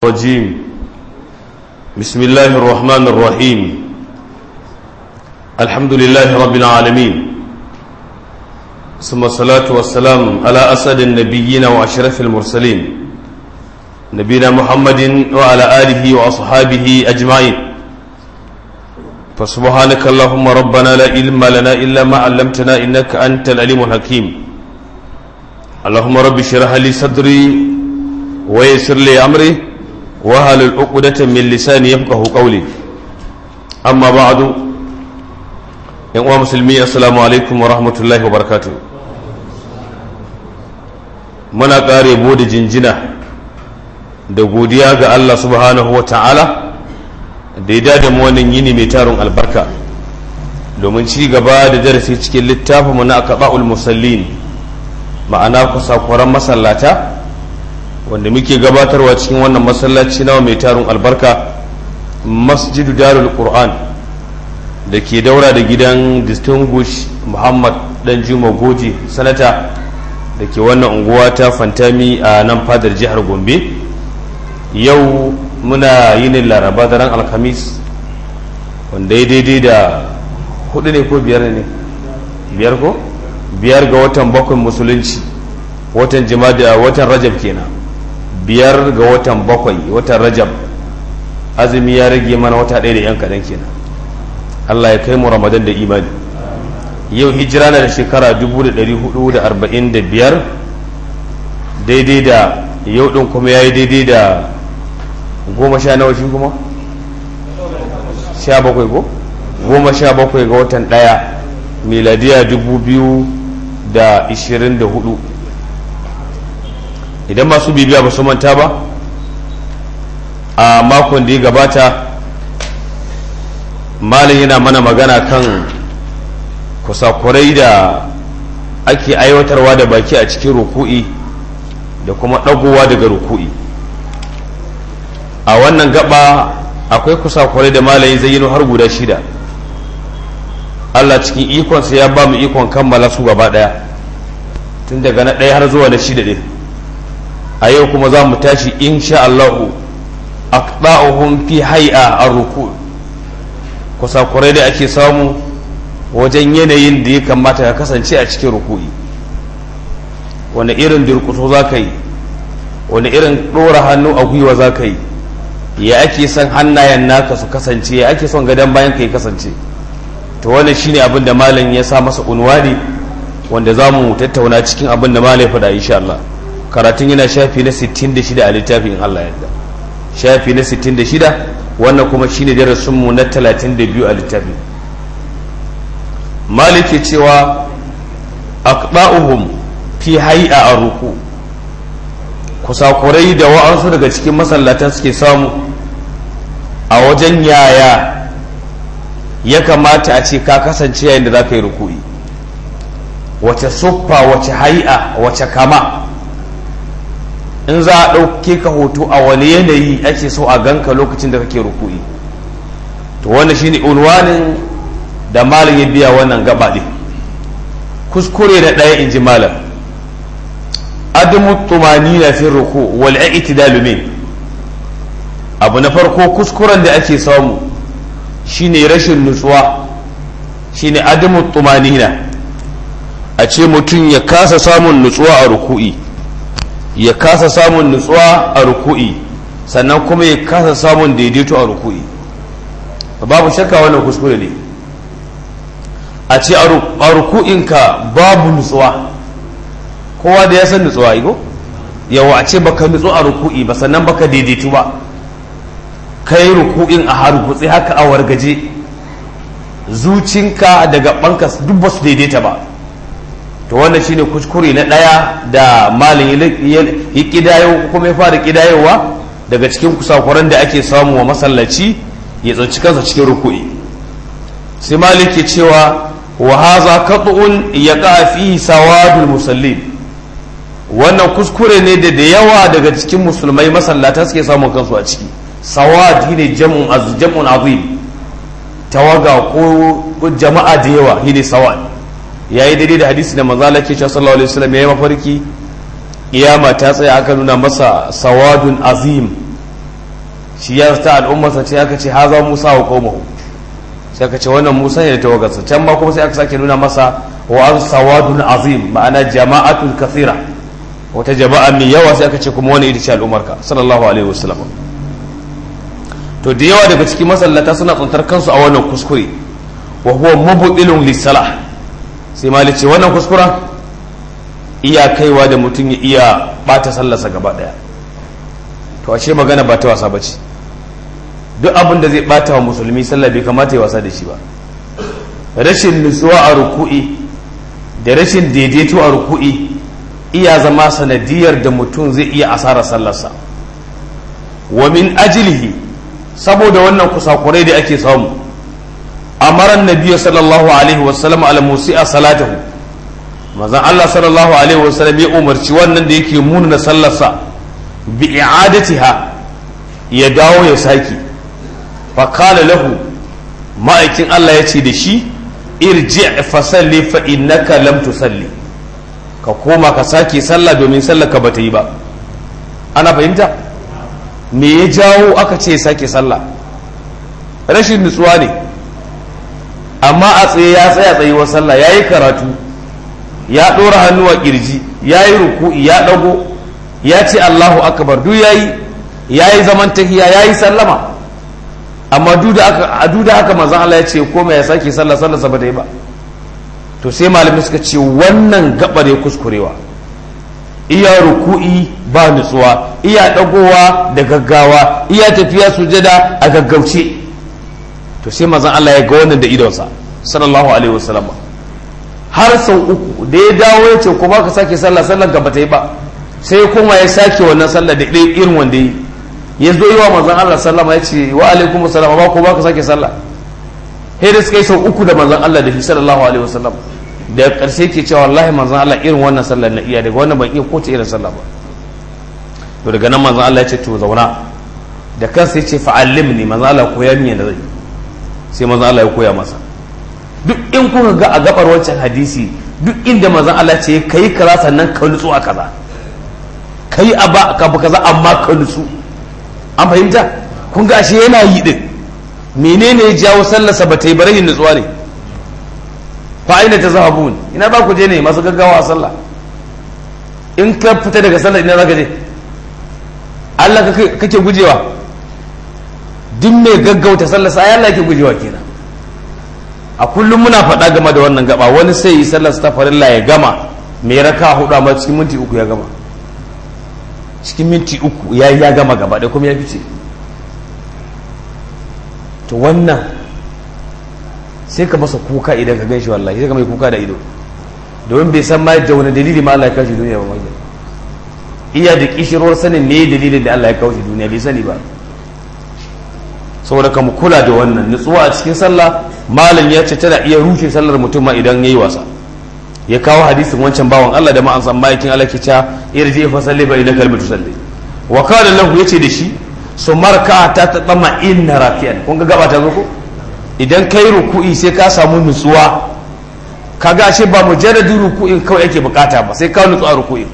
الرجيم بسم الله الرحمن الرحيم الحمد لله رب العالمين ثم الصلاة والسلام على أسد النبيين وأشرف المرسلين نبينا محمد وعلى آله وأصحابه أجمعين فسبحانك اللهم ربنا لا علم لنا إلا ما علمتنا إنك أنت العليم الحكيم اللهم رب اشرح لي صدري ويسر لي أمري وهل العقدة من لساني يفقه قولي أما بعد yan uwa musulmi assalamu alaikum wa rahmatullahi wa barakatu muna ƙare bude jinjina da godiya ga Allah subhanahu wa ta'ala da ya dada mu wannan yini mai tarin albarka domin ci gaba da darasi cikin littafinmu na akaba'ul musallin ma'ana kusa-kuran masallata wanda muke gabatarwa cikin wannan masallaci nawa mai tarin albarka masjidu darul qur'an da ke daura da gidan distinguish muhammad dan juma goji sanata da ke wannan unguwa ta fantami a nan fadar jihar gombe yau muna yinin laraba da ran alhamis wanda ya daidai da hudu ne ko biyar ne biyar ko biyar ga watan bakwai musulunci watan jima'a watan rajab kenan biyar ga watan bakwai watan rajab azumi ya rage mana wata ɗaya da yan kaɗan kenan Allah ya kai mu Ramadan da imani yau hijira na da shekara 1445 daidai da yau ɗin kuma ya yi daidai da goma sha nawa shi kuma? sha bakwai ko? goma sha bakwai ga watan ɗaya miladiya 2024 idan masu bibiya ba su manta ba a makon da ya gabata malin yana mana magana kan kusakurai da ake aiwatarwa da baki a cikin ruku'i da kuma ɗagowa daga ruku'i a wannan gaba akwai kusakurai da malayin zai har guda shida allah cikin ikonsa ya ba mu ikon kammala su gaba ɗaya tun daga na ɗaya har zuwa na shida ɗin a yau kuma za mu tashi insha allahu aqda'uhum fi hay'a ar-ruku' kusakurai da ake samu wajen yanayin da ya kamata ya kasance a cikin ruku'i wani irin durkuso za ka yi wani irin ɗora hannu a gwiwa za ka yi ya ake son hannayen naka su kasance ya ake son gadon bayan ka yi kasance to wannan shine abin da malam ya sa masa unwani wanda za mu tattauna cikin abin da malam ya faɗa insha Allah karatun yana shafi na 66 a littafin Allah yadda shafi na 66 wannan kuma shine darasinmu na 32 a littafi maliki cewa aqda'uhum fi hay'a ar-ruku kusakurai da wa'ansu daga cikin masallatan suke samu a wajen yaya ya kamata a ce ka kasance yayin da za ka yi ruku'i wace suffa wace hay'a wace kama in za a ɗauke ka hoto a wani yanayi ake so a ganka lokacin da kake ruku'i to wannan shine unwanin da malam ya biya wannan gaba ɗin kuskure da ɗaya in ji malam adamu tumani na fi ruku wal i'tidalu min abu na farko kuskuren da ake samu shine rashin nutsuwa shine adamu tumanina a ce mutum ya kasa samun nutsuwa a ruku'i ya kasa samun nutsuwa a ruku'i sannan kuma ya kasa samun daidaito a ruku'i babu shakka wannan kuskure ne a ce a ruku'inka babu nutsuwa kowa da ya san nutsuwa igo yawa a ce baka nutsu a ruku'i ba sannan baka daidaitu ba kai ruku'in a hargutse haka a wargaje zucinka daga banka duk ba su daidaita ba to wannan shine kuskure na ɗaya da malin ya kidayo kuma ya fara kidayowa daga cikin kusakuran da ake samu wa masallaci ya tsanci kansa cikin ruku'i sai malik ke cewa wa haza qat'un yaqa fi sawadul musallin wannan kuskure ne da da yawa daga cikin musulmai masallata suke samun kansu a ciki sawad shine jam'un az jam'un azim tawaga ko jama'a da yawa shine sawad yayi daidai da hadisi da manzo Allah ke cewa sallallahu alaihi wasallam yayi mafarki kiyama ta tsaya aka nuna masa sawadun azim shi ya ta al'ummarsa ce aka ce haza musa wa qaumahu sai aka ce wannan musa ne da tawagarsa can ma kuma sai aka sake nuna masa wa an sawadun azim ma'ana jama'atun kathira wata jama'a mai yawa sai aka ce kuma wani ita ce al'ummarka sallallahu alaihi wasallam to da yawa daga cikin masallata suna tsantar kansu a wannan kuskure wa huwa mubtilun lisalah sai mali ce wannan kuskuren iya kaiwa da mutum ya iya bata sallarsa gaba daya to ashe magana ba ta wasa bace duk abin da zai bata wa musulmi sallah bai kamata ya wasa da shi ba rashin nutsuwa a ruku'i da rashin daidaito a ruku'i iya zama sanadiyar da mutum zai iya asara sallarsa wa min ajilihi saboda wannan kusakurai da ake samu amaran nabiya sallallahu alaihi wasallam ala musi'a salatahu manzon Allah sallallahu alaihi wasallam ya umarci wannan da yake munana sallarsa bi i'adatiha ya dawo ya saki fa qala lahu ma'aikin Allah ya ce da shi irji fa salli fa innaka lam tusalli ka koma ka sake sallah domin sallar ka bata yi ba ana fahimta me ya jawo aka ce sake sallah rashin nutsuwa ne amma a tsaye ya tsaya tsayuwar sallah ya yi karatu ya ɗora hannu a ƙirji ya yi ruku'i ya ɗago ya ce allahu akbar duk ya yi ya yi zaman tahiya ya yi sallama amma duk da haka manzan allah ya ce koma ya sake sallah sallah sa ba yi ba to sai malamai suka ce wannan gabar ya kuskurewa iya ruku'i ba nutsuwa iya ɗagowa da gaggawa iya tafiya sujada a gaggauce to sai mazan Allah ya ga wannan da idonsa sallallahu alaihi wasallam har sau uku da ya dawo ya ce ko ba ka sake sallah sallar gaba ta yi ba sai kuma ya sake wannan sallah da irin wanda yi ya zo yi wa mazan Allah sallama ya ce wa alaikum salam ba ko ba ka sake sallah sai da suka yi sau uku da manzon Allah da shi sallallahu alaihi wasallam da karshe ke cewa wallahi manzon Allah irin wannan sallar na iya daga wannan ban iya ko ta irin sallah ba to daga nan manzon Allah ya ce to zauna da kansa ya ce fa'allimni manzon Allah koya min yadda zai sai manzon Allah ya koya masa duk in kuka ga a gabar wancan hadisi duk inda manzon Allah ce kai kaza sannan ka nutsu a kaza kai a ba ka kaza amma ka nutsu an fahimta kun ga ashe yana yi din menene ya jawo sallarsa ba ta yi barayin nutsuwa ne fa aina ta zahabun ina ba ku je ne masu gaggawa a sallah in ka fita daga sallah ina zaka je Allah kake gujewa duk mai gaggauta sallah sai Allah yake gujewa kenan a kullum muna faɗa game da wannan gaba wani sai yi sallar ta farilla ya gama mai raka hudu amma cikin minti uku ya gama cikin minti uku ya ya gama gaba da kuma ya fice to wannan sai ka masa kuka idan ka gan shi wallahi sai ka mai kuka da ido domin bai san ma da wani dalili ma Allah ya kawo shi duniya ba mai iya da kishirwar sanin ne dalilin da Allah ya kawo shi duniya bai sani ba saboda ka mu kula da wannan nutsuwa a cikin sallah malam ya ce tana iya rushe sallar mutum ma idan yayi wasa ya kawo hadisin wancan bawan Allah da ma an san ma'aikin Allah ke cewa irji fa salli ba ina kalmatu salli wa qala lahu yace da shi su marka ta ta tsama inna rakiyan kun ga gaba ta zo ko idan kai ruku'i sai ka samu nutsuwa kaga ashe ba mujarradin ruku'in kawai yake bukata ba sai ka nutsu a ruku'in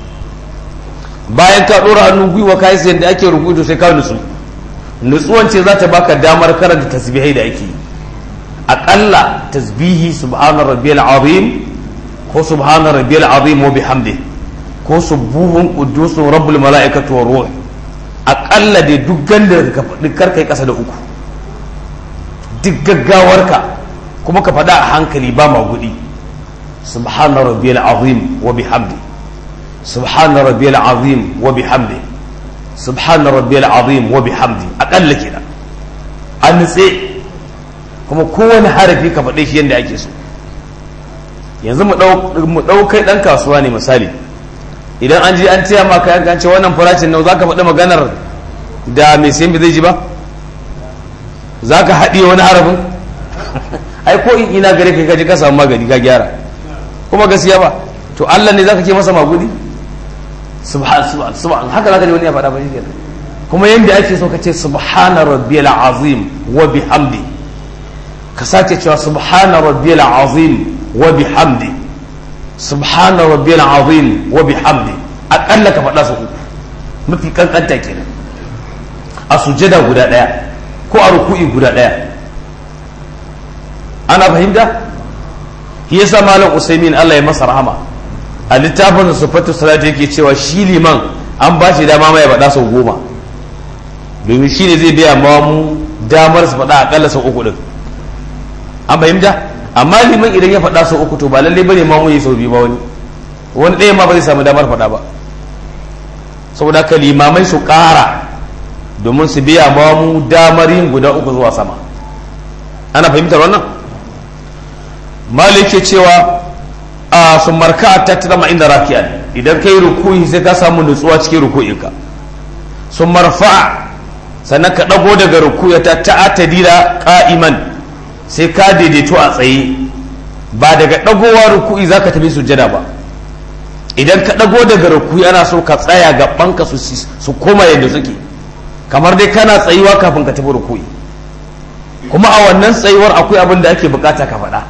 bayan ka dora hannu gwiwa kai sai da ake ruku'i to sai ka nutsu nutsuwan ce za ta baka damar karanta tasbihai da ake aƙalla tasbihi subhana rabbiyal azim ko subhana rabbiyal azim wa bihamdi ko subuhun qudusun rabbul mala'ikatu war ruh aƙalla dai duk ganda ka faɗi karkai ƙasa da uku duk gaggawarka kuma ka faɗa a hankali ba ma gudi subhana rabbiyal azim wa bihamdi subhana rabbiyal azim wa bihamdi subhana rabbiyal azim wa bihamdi akalla kenan an nutse kuma kowane harafi ka faɗe shi yadda ake so yanzu mu ɗau kai ɗan kasuwa ne misali idan an je an taya ma kayan kan ce wannan farashin nau za ka faɗi maganar da mai sayan bai zai ji ba za ka haɗiye wani harafin ai ko in ina gare ka ji ka samu magani ka gyara kuma gaskiya ba to allah ne za ka ke masa magudi subhan subhan haka zaka ji wani ya faɗa ba shi kuma yanda ake so ka ce subhana rabbiyal azim wa bihamdi ka sake cewa subhana rabbiyal azim wa bihamdi subhana rabbiyal azim wa bihamdi akalla ka faɗa su mafi kankanta kenan a sujada guda ɗaya ko a ruku'i guda ɗaya ana fahimta shi yasa malam usaimin Allah ya masa rahama a littafin sufatu salati yake cewa shi liman an ba shi dama mai faɗa sau goma domin shi ne zai biya ma mu damar su faɗa akalla sau uku din an fahimta amma liman idan ya faɗa sau uku to ba lallai bane ma mu yi sau biyu ba wani wani ɗaya ma ba zai samu damar faɗa ba saboda ka limamai su ƙara domin su biya ma mu damar yin guda uku zuwa sama ana fahimtar wannan malik ke cewa a sun marka ta tama inda rakiyan idan kai rukuyi sai ka samu nutsuwa cikin rukuyinka sun marfa sannan ka ɗago daga rukuya ta ta'atadira ka'iman sai ka daidaito a tsaye ba daga ɗagowa rukuyi za ka tafi sujada ba idan ka ɗago daga rukuyi ana so ka tsaya gabanka su koma yadda suke kamar dai kana tsayuwa kafin ka tafi rukuyi kuma a wannan tsayuwar akwai abin da ake bukata ka faɗa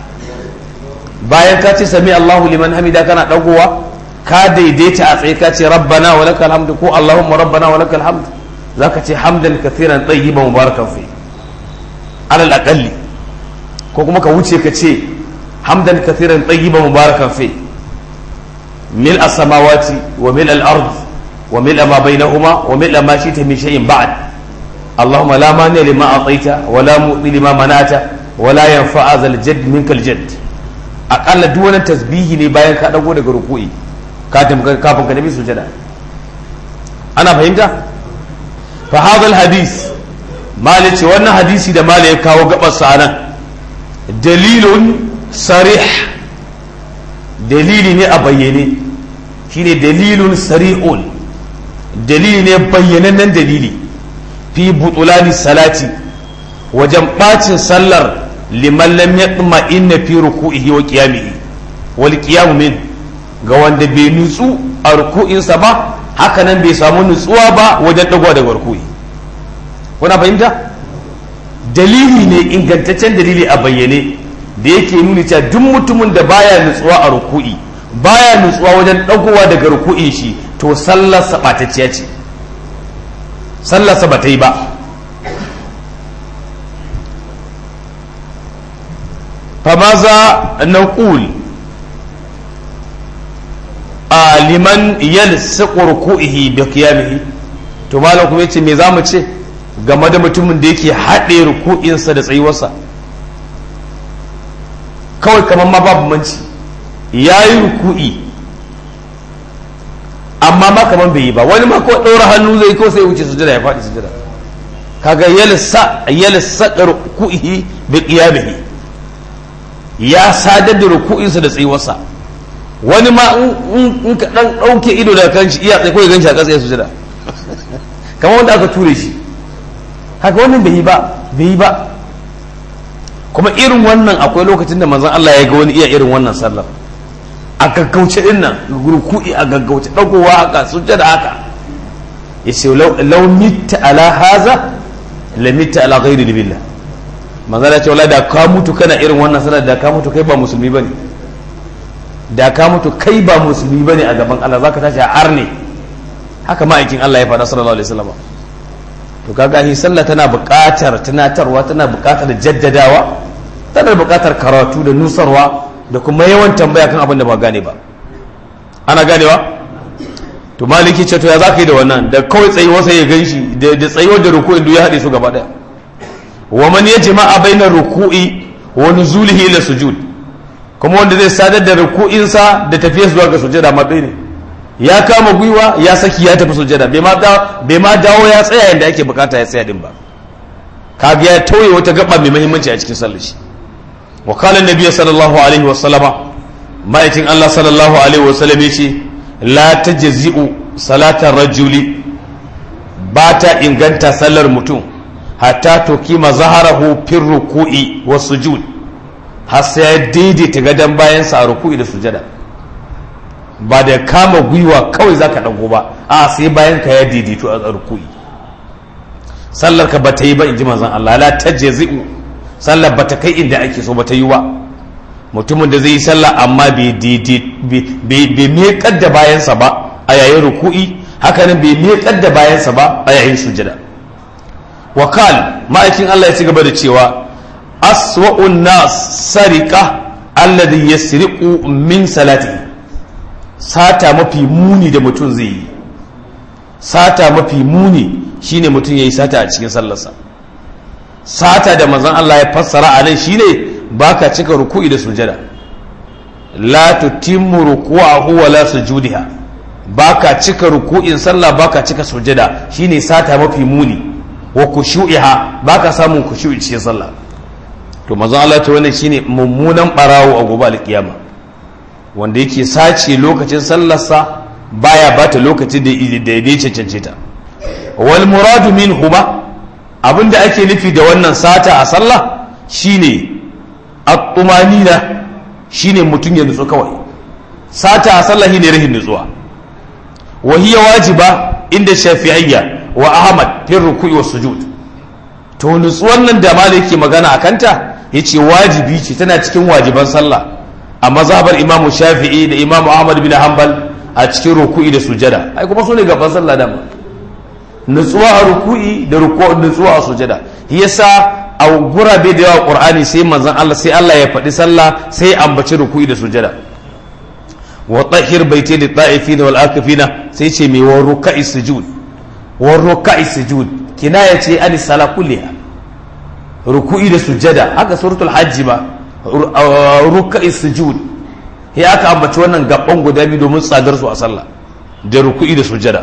bayan ka ce sami Allahu liman hamida kana dagowa ka daidaita a tsaye ka ce rabbana wa lakal hamdu ko Allahumma rabbana wa lakal hamdu zaka ce hamdan kathiran tayyiban mubarakan fi alal aqalli ko kuma ka wuce ka ce hamdan kathiran tayyiban mubarakan fi mil as-samawati wa mil al-ard wa mil ma bainahuma wa mil ma shi'ta min shay'in ba'd اللهم لا مانع لما أعطيت ولا مؤذي لما منعت ولا ينفع ذا الجد منك الجد akalla duk wani tasbihi ne bayan ka dago daga ruku'i kafin ka nabi sujada ana fahimta fa hadal hadith mali ce wannan hadisi da mali ya kawo gabar sa nan dalilun sarih dalili ne a bayyane shine dalilun sari'un dalili ne bayyanannen dalili fi butulani salati wajen bacin sallar liman lam yatma inna fi ruku'ihi wa qiyamihi wal qiyamu min ga wanda bai nutsu a ruku'insa ba haka nan bai samu nutsuwa ba wajen dagowa daga ruku'i kuna fahimta dalili ne ingantaccen dalili a bayyane da yake nuni cewa duk mutumin da baya nutsuwa a ruku'i baya nutsuwa wajen dagowa daga ruku'in shi to sallar sa batacciya ce sallar sa bata yi ba فماذا نقول آه لمن يلصق ركوعه بقيامه to malam kuma yace me zamu ce game da mutumin da yake haɗe ruku'insa da tsayuwarsa kawai kamar ma babu manci ya yi ruku'i amma ma kamar bai yi ba wani ma ko ɗaura hannu zai ko sai wuce sujada ya faɗi sujada kaga yalsa yalsa ruku'ihi bi qiyamihi ya sadar da ruku'insa da tsayuwarsa wani ma in ka dan dauke ido daga kan shi iya tsaye ko ya ganshi a ƙasa ya sujada kamar wanda aka ture shi haka wannan bai yi ba bai yi ba kuma irin wannan akwai lokacin da manzon Allah ya ga wani iya irin wannan sallar a gaggauce din nan ruku'i a gaggauce dagowa haka sujada haka yace law mitta ala haza la mitta ala ghairi billah manzala ce wala da ka mutu kana irin wannan sanar da ka mutu kai ba musulmi bane da ka mutu kai ba musulmi bane a gaban Allah zaka tashi a arne haka ma'aikin Allah ya faɗa sallallahu alaihi wasallam to kaga shi sallah tana buƙatar tunatarwa tana buƙatar jaddadawa tana buƙatar karatu da nusarwa da kuma yawan tambaya kan abin da ba gane ba ana ganewa to maliki ce to ya zaka yi da wannan da kawai tsayuwar sai ya ganshi da tsayuwar da ruku'in duk ya haɗe su gaba ɗaya wa man yajma'a baina ruku'i wa nuzulihi ila sujud kuma wanda zai sadar da ruku'insa da tafiyar zuwa ga sujada ma ne ya kama gwiwa ya saki ya tafi sujada bai ma bai ma dawo ya tsaya yanda ake bukata ya tsaya din ba kaga ya tauye wata gaba mai muhimmanci a cikin sallar shi wa qala annabi sallallahu alaihi wa sallama ma'aikin Allah sallallahu alaihi wa sallam yace la tajzi'u salatar rajuli ba ta inganta sallar mutum hatta to kima zaharahu fir ruku'i wa sujud har sai ya daidaita gadon bayan sa ruku'i da sujada ba da kama gwiwa kawai zaka dago ba a sai bayan ka ya daidaito a ruku'i sallar ka bata yi ba inji manzon Allah la tajzi'u sallar bata kai inda ake so bata yi ba mutumin da zai yi sallah amma bai bai miƙar da bayansa ba a yayin ruku'i hakanan bai miƙar da bayansa ba a yayin sujada wakal ma'aikin Allah ya ci gaba da cewa aswa'un nas sarika alladhi yasriqu min salati sata mafi muni da mutum zai yi sata mafi muni shine mutum yayi sata a cikin sallarsa sata da manzon Allah ya fassara a nan shine baka cika ruku'i da sujada la tutimmu ruku'ahu wa la sujudiha baka cika ruku'in sallah baka cika sujada shine sata mafi muni wa kushu'iha baka samun kushu'i cikin sallah to manzon Allah ta wannan shine mummunan barawo a gobe alkiyama wanda yake sace lokacin sallarsa baya bata lokacin da daidai cancance ta wal muradu minhuma abinda ake nufi da wannan sata a sallah shine at-tumanina shine mutum ya nutsu kawai sata a sallah shine rahin nutsuwa wa hiya wajiba inda shafi'iyya wa ahmad fi ruku'i was sujud to nutsuwan nan da malai yake magana akanta yace wajibi ce tana cikin wajiban sallah a mazhabar imam shafi'i da imam ahmad bin hanbal a cikin ruku'i da sujada ai kuma sune gaban sallah da nutsuwa a ruku'i da nutsuwa a sujada yasa a gurabe da yawa qur'ani sai manzon Allah sai Allah ya faɗi sallah sai ambaci ruku'i da sujada wa tahhir baiti lit ta'ifina wal akifina sai ce mai wa ruka'i sujud wa ruka'i sujud kinaya ce an sala kulliha ruku'i da sujada haka suratul hajji ba ruka'i sujud ya aka ambaci wannan gaban guda biyu domin tsadar su a sallah da ruku'i da sujada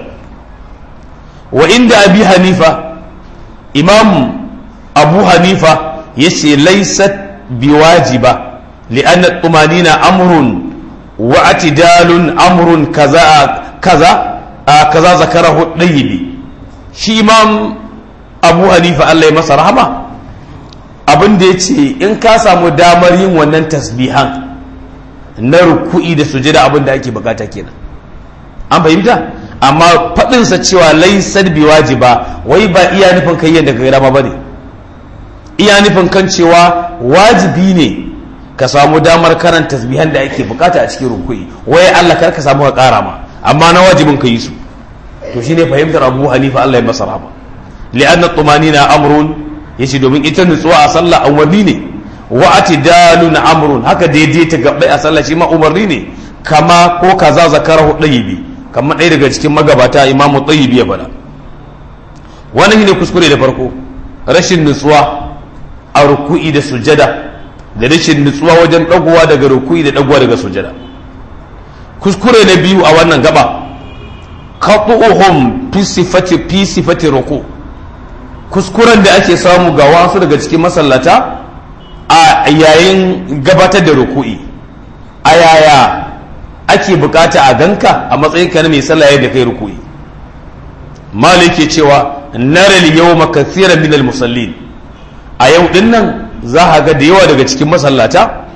wa inda abi hanifa imam abu hanifa yace laysat biwajiba li'anna tumanina amrun wa atidalun amrun kaza kaza kaza zakarahu dayyibi shi imam abu hanifa Allah ya masa rahama abin da yace in ka samu damar yin wannan tasbihan na ruku'i da sujada abin da ake bukata kenan an fahimta amma faɗinsa cewa laisar bi wajiba wai ba iya nufin kai yadda kai rama bane iya nufin kan cewa wajibi ne ka samu damar karanta tasbihan da ake bukata a cikin ruku'i wai Allah kar ka samu ka kara ma amma na wajibin ka yi su to shine fahimtar Abu Hanifa Allah ya masa rahama li'anna tumanina amrun yace domin ita nutsuwa a sallah umarni ne wa atidalun amrun haka daidai ta gabbai a sallah shi ma umarni ne kama ko kaza zakarahu dayibi kamar ɗaya daga cikin magabata imamu tsayibi ya faɗa wannan ne kuskure da farko rashin nutsuwa a ruku'i da sujada da rashin nutsuwa wajen ɗagowa daga ruku'i da ɗagowa daga sujada kuskure na biyu a wannan gaba qatu'uhum fi sifati fi sifati ruku kuskuren da ake samu ga wasu daga cikin masallata a yayin gabatar da ruku'i a yaya ake bukata a ganka a matsayin ka na mai sallah yadda kai ruku'i maliki cewa naral yawma kathiran min musallin a yau din nan za a ga da yawa daga cikin masallata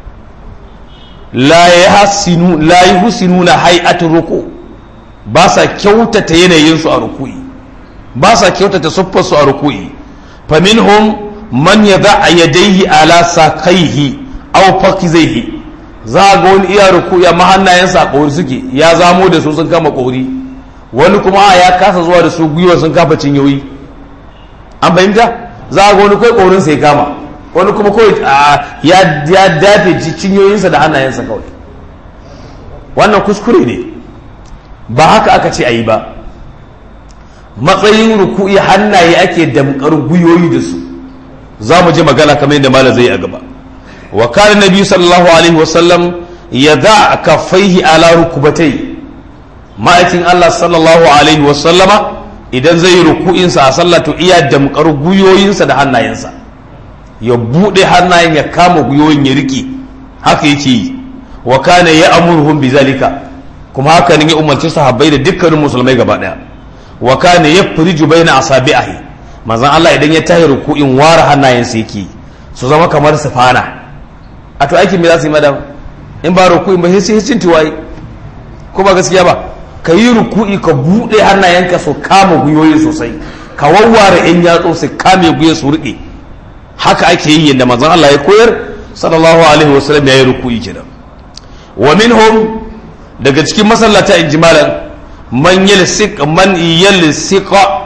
la yahsinu la yuhsinuna hay'atu ruku ba sa kyautata yanayin su a ruku'i ba sa kyautata suffar su a ruku'i fa minhum man yad'a yadayhi ala saqaihi aw fakizaihi za ga wani iya ruku ya mahannayensa a ƙori suke ya zamo da su sun kama ƙori wani kuma ya kasa zuwa da su gwiwa sun kafa cinyoyi an fahimta za ga wani kai ƙorinsa ya kama wani kuma kawai ya dafe cinyoyinsa da hannayensa kawai wannan kuskure ne ba haka aka ce a yi ba matsayin ruku'i hannaye ake damkar gwiwoyi da su za mu ji magana kamar yadda malam zai a gaba wa kana nabi sallallahu alaihi wasallam ya da kafaihi ala rukubatai ma'aikin Allah sallallahu alaihi wasallama idan zai yi ruku'insa a sallah to iya damkar guyoyinsa da hannayensa ya buɗe hannayen ya kama guyoyin ya riƙe haka yake yi wa kana ya amurhum bi zalika kuma haka ne ya umarci sahabbai da dukkanin musulmai gaba daya wa kana yafriju baina asabi'ahi manzon Allah idan ya tahi ruku'in ware hannayensa yake su zama kamar sifana a to aikin me za su yi madam in ba ruku'in ba sai sai tiwaye ko ba gaskiya ba ka yi ruku'i ka buɗe hannayenka su kama guyoyi sosai ka wawware in yatsu su kame guyoyi su riƙe haka ake yi yadda manzon Allah ya koyar sallallahu alaihi wasallam ya yi ruku'i kenan wa minhum daga cikin masallata in jimalan man yalsiq man yalsiqa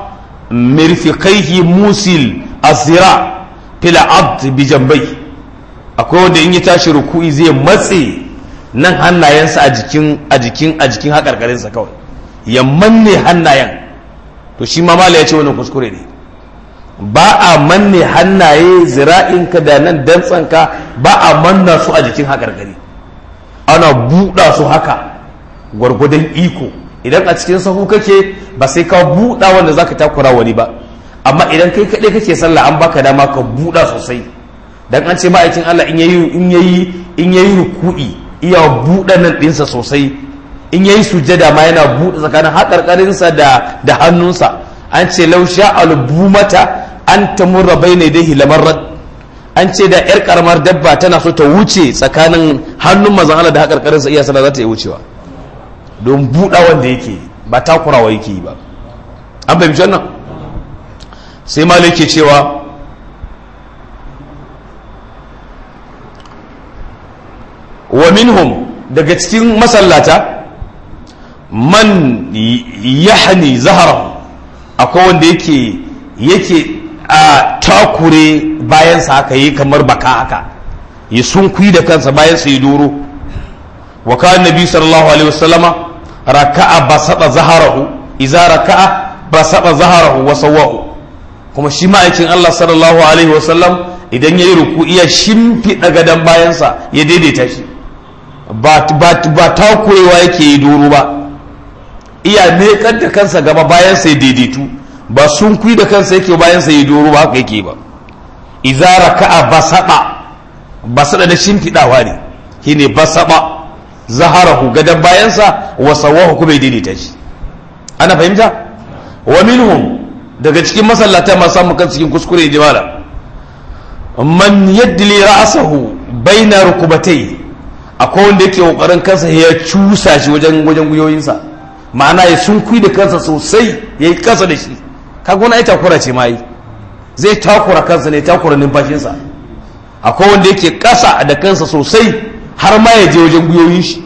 mirfiqaihi musil azira fil abd bi jambai akwai wanda in ya tashi ruku'i zai matse nan hannayensa a jikin a jikin a jikin hakarkarinsa kawai ya manne hannayen to shi ma mala ya ce wannan kuskure ne ba a manne hannaye zira'inka da nan dantsanka ba a manna su a jikin hakarkari ana buɗa su haka gwargwadon iko idan a cikin sahu kake ba sai ka buɗa wanda zaka takura wani ba amma idan kai kaɗai kake sallah an baka dama ka buɗa sosai dan an ce ma'aikin Allah in yayi in yayi in yayi ruku'i iya buɗa nan ɗinsa sosai in yayi sujjada ma yana buɗe tsakanin haƙarƙarinsa da da hannunsa an ce law sha'al bumata an tamurra bayna dai lamarrat an ce da yar karamar dabba tana so ta wuce tsakanin hannun mazan Allah da haƙarƙarinsa iya sallah za ta iya wucewa don buɗa wanda yake ba takurawa yake yi ba an fahimci wannan sai malai ke cewa wa minhum daga cikin masallata man yahni zaharahu akwai wanda yake yake a takure bayansa haka yi kamar baka haka ya sunkui da kansa bayansa ya doro wa kan nabi sallallahu alaihi wasallama raka'a basata zaharahu idza raka'a basata zaharahu wa sawahu kuma shi ma'aikin Allah sallallahu alaihi wasallam idan yayi ruku'i ya shimfiɗa gadan bayansa ya daidaita shi ba ba takurewa yake yi doro ba iya mekar da kansa gaba bayansa ya daidaitu ba sun kui da kansa yake bayansa ya doro ba haka yake ba idza raka'a basata basada da shimfiɗawa ne shine basaba zaharahu gadan bayansa wa sawahu kuma ya daidaita shi ana fahimta wa minhum daga cikin masallata masu samun kan cikin kuskure jimala man yadli ra'sahu baina rukubatai akwai wanda yake kokarin kansa ya cusa shi wajen wajen guyoyinsa ma'ana ya sunkui da kansa sosai ya yi kasa da shi kaga wani ai takura ce ma yi zai takura kansa ne takura numfashinsa akwai wanda yake kasa da kansa sosai har ma ya je wajen guyoyin shi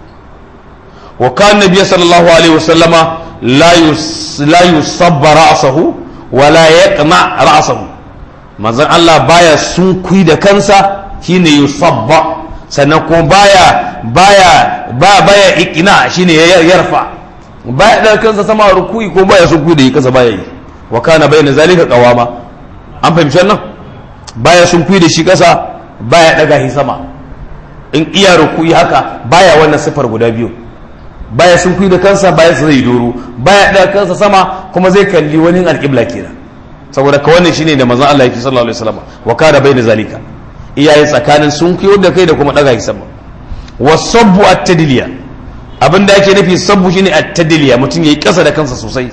wa kan nabiy sallallahu alaihi wasallama la yus la yusabba ra'sahu wa la yaqna ra'sahu manzon Allah baya sunkui da kansa shine yusabba sannan kuma baya baya ba baya iqna shine yarfa baya da kansa sama ruku'i ko baya sunkui da yi kansa baya yi wa kana bayna zalika qawama an fahimci wannan baya sunkui da shi kasa baya daga shi sama in iya ruku'i haka baya wannan sifar guda biyu baya sun kuyi da kansa baya su zai doro baya da kansa sama kuma zai kalli wani alƙibla kenan saboda ka wannan shine da manzon Allah yake sallallahu alaihi wasallam wa kana bayna zalika iyaye tsakanin sun kuyo da kai da kuma daga sama wasabbu at-tadliya abinda ake nufi sabbu shine at-tadliya mutum yayi kasa da kansa sosai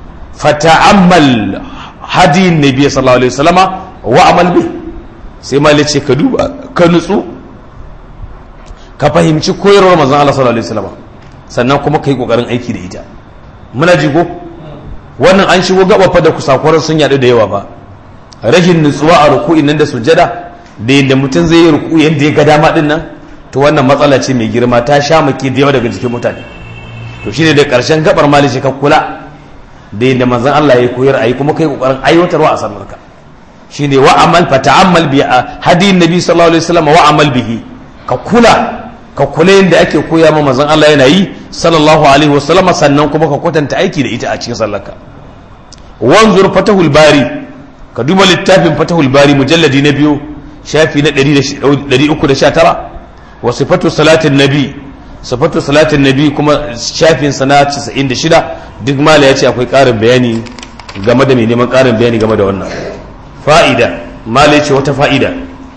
fata'ammal hadi nabi sallallahu alaihi wasallama wa amal bi sai malai ce ka duba ka nutsu ka fahimci koyarwar manzon Allah sallallahu alaihi wasallama sannan kuma ka yi ƙoƙarin aiki da ita muna jigo wannan an shigo gabafa da kusakwarar sun yaɗu da yawa ba rashin nutsuwa a ruku'in nan da sujada da yadda mutum zai yi ruku yadda ya ga dama din nan to wannan matsala ce mai girma ta sha maki da yawa daga jikin mutane to shine da ƙarshen gabar malishi ka kula da yadda manzon Allah ya koyar ayi kuma kai ƙoƙarin aiwatarwa a sallarka shine wa amal fa ta'ammal bi hadin nabi sallallahu alaihi wasallam wa amal bihi ka kula ka kula yadda ake koya ma manzon Allah yana yi sallallahu alaihi wasallam sannan kuma ka kwatanta aiki da ita a cikin sallarka wanzur fatahul bari ka duba littafin fatahul bari mujalladi na biyu shafi na 319 wa sifatu salatin nabi sifatu salatin nabi kuma shafin sana 96 duk mala ya ce akwai karin bayani game da mai neman karin bayani game da wannan fa'ida mala ya ce wata fa'ida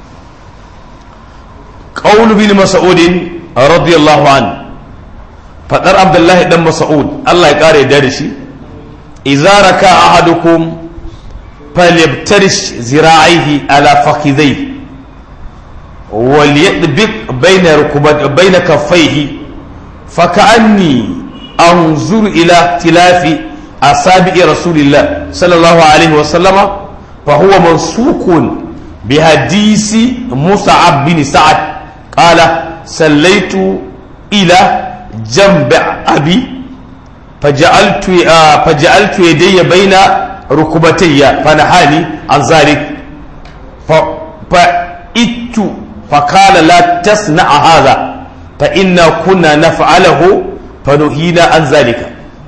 قول بن مسعود رضي الله عنه فقر عبد الله بن مسعود الله يقار يدرشي إذا ركع أحدكم فليبترش ذراعيه على فخذيه وليطبق بين ركبت بين كفيه فكأني أنظر إلى اختلاف أصابع رسول الله صلى الله عليه وسلم فهو منسوق بحديث مصعب بن سعد قال سليت إلى جنب أبي فجعلت فجعلت يدي بين rukubatayya fa nahani an zalik fa fa ittu fa qala la tasna'a hadha fa inna kunna naf'alahu fa nuhina an zalika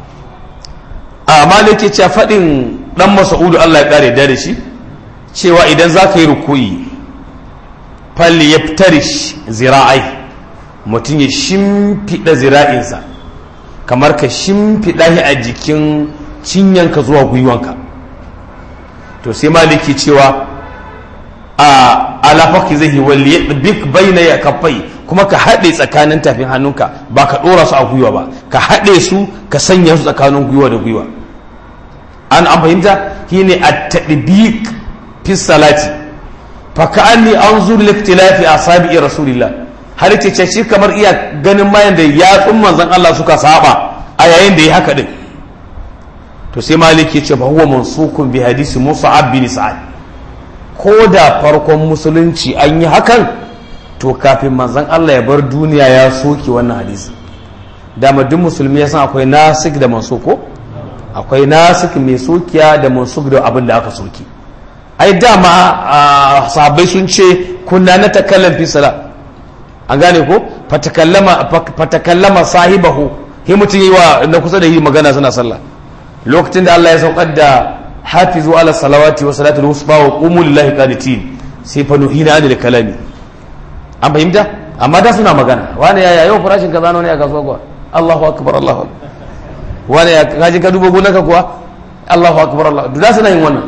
a malike cewa fadin dan mas'udu Allah ya kare da shi cewa idan zaka yi rukuyi falli yaftarish zira'ai mutum ya shimfiɗa zira'insa kamar ka shimfiɗa shi a jikin cinyanka zuwa gwiwanka to sai maliki cewa a alafaki zai walli bik baina ya kafai kuma ka haɗe tsakanin tafin hannunka ba ka ɗora su a gwiwa ba ka haɗe su ka sanya su tsakanin gwiwa da gwiwa an an fahimta shi ne a taɗibiq fi salati fa ka anni anzur liktilafi asabi'i rasulillah har ce shi kamar iya ganin mayan da yatsun manzon Allah suka saba a yayin da ya haka din to sai maliki ce ba huwa mansukun bi hadisi musa'ab bin sa'ad ko da farkon musulunci an yi hakan to kafin manzon Allah ya bar duniya ya soke wannan hadisi dama duk musulmi ya san akwai nasik da mansuko akwai nasik mai sokiya da mansuk da abin da aka soke ai dama sahabbai sun ce kunna na takallan fi salat an gane ko fatakallama sahibahu hi mutum yi wa na kusa da yi magana suna sallah lokacin da Allah ya saukar da hafizu ala salawati wa salatul wusta wa qumu lillahi qanitin sai fa nuhina anil kalami an fahimta amma da suna magana wani yaya yau farashin kaza ne a kasuwa kuwa Allahu akbar Allahu akbar wani ya kaji ka duba gonaka kuwa Allahu akbar Allah da suna yin wannan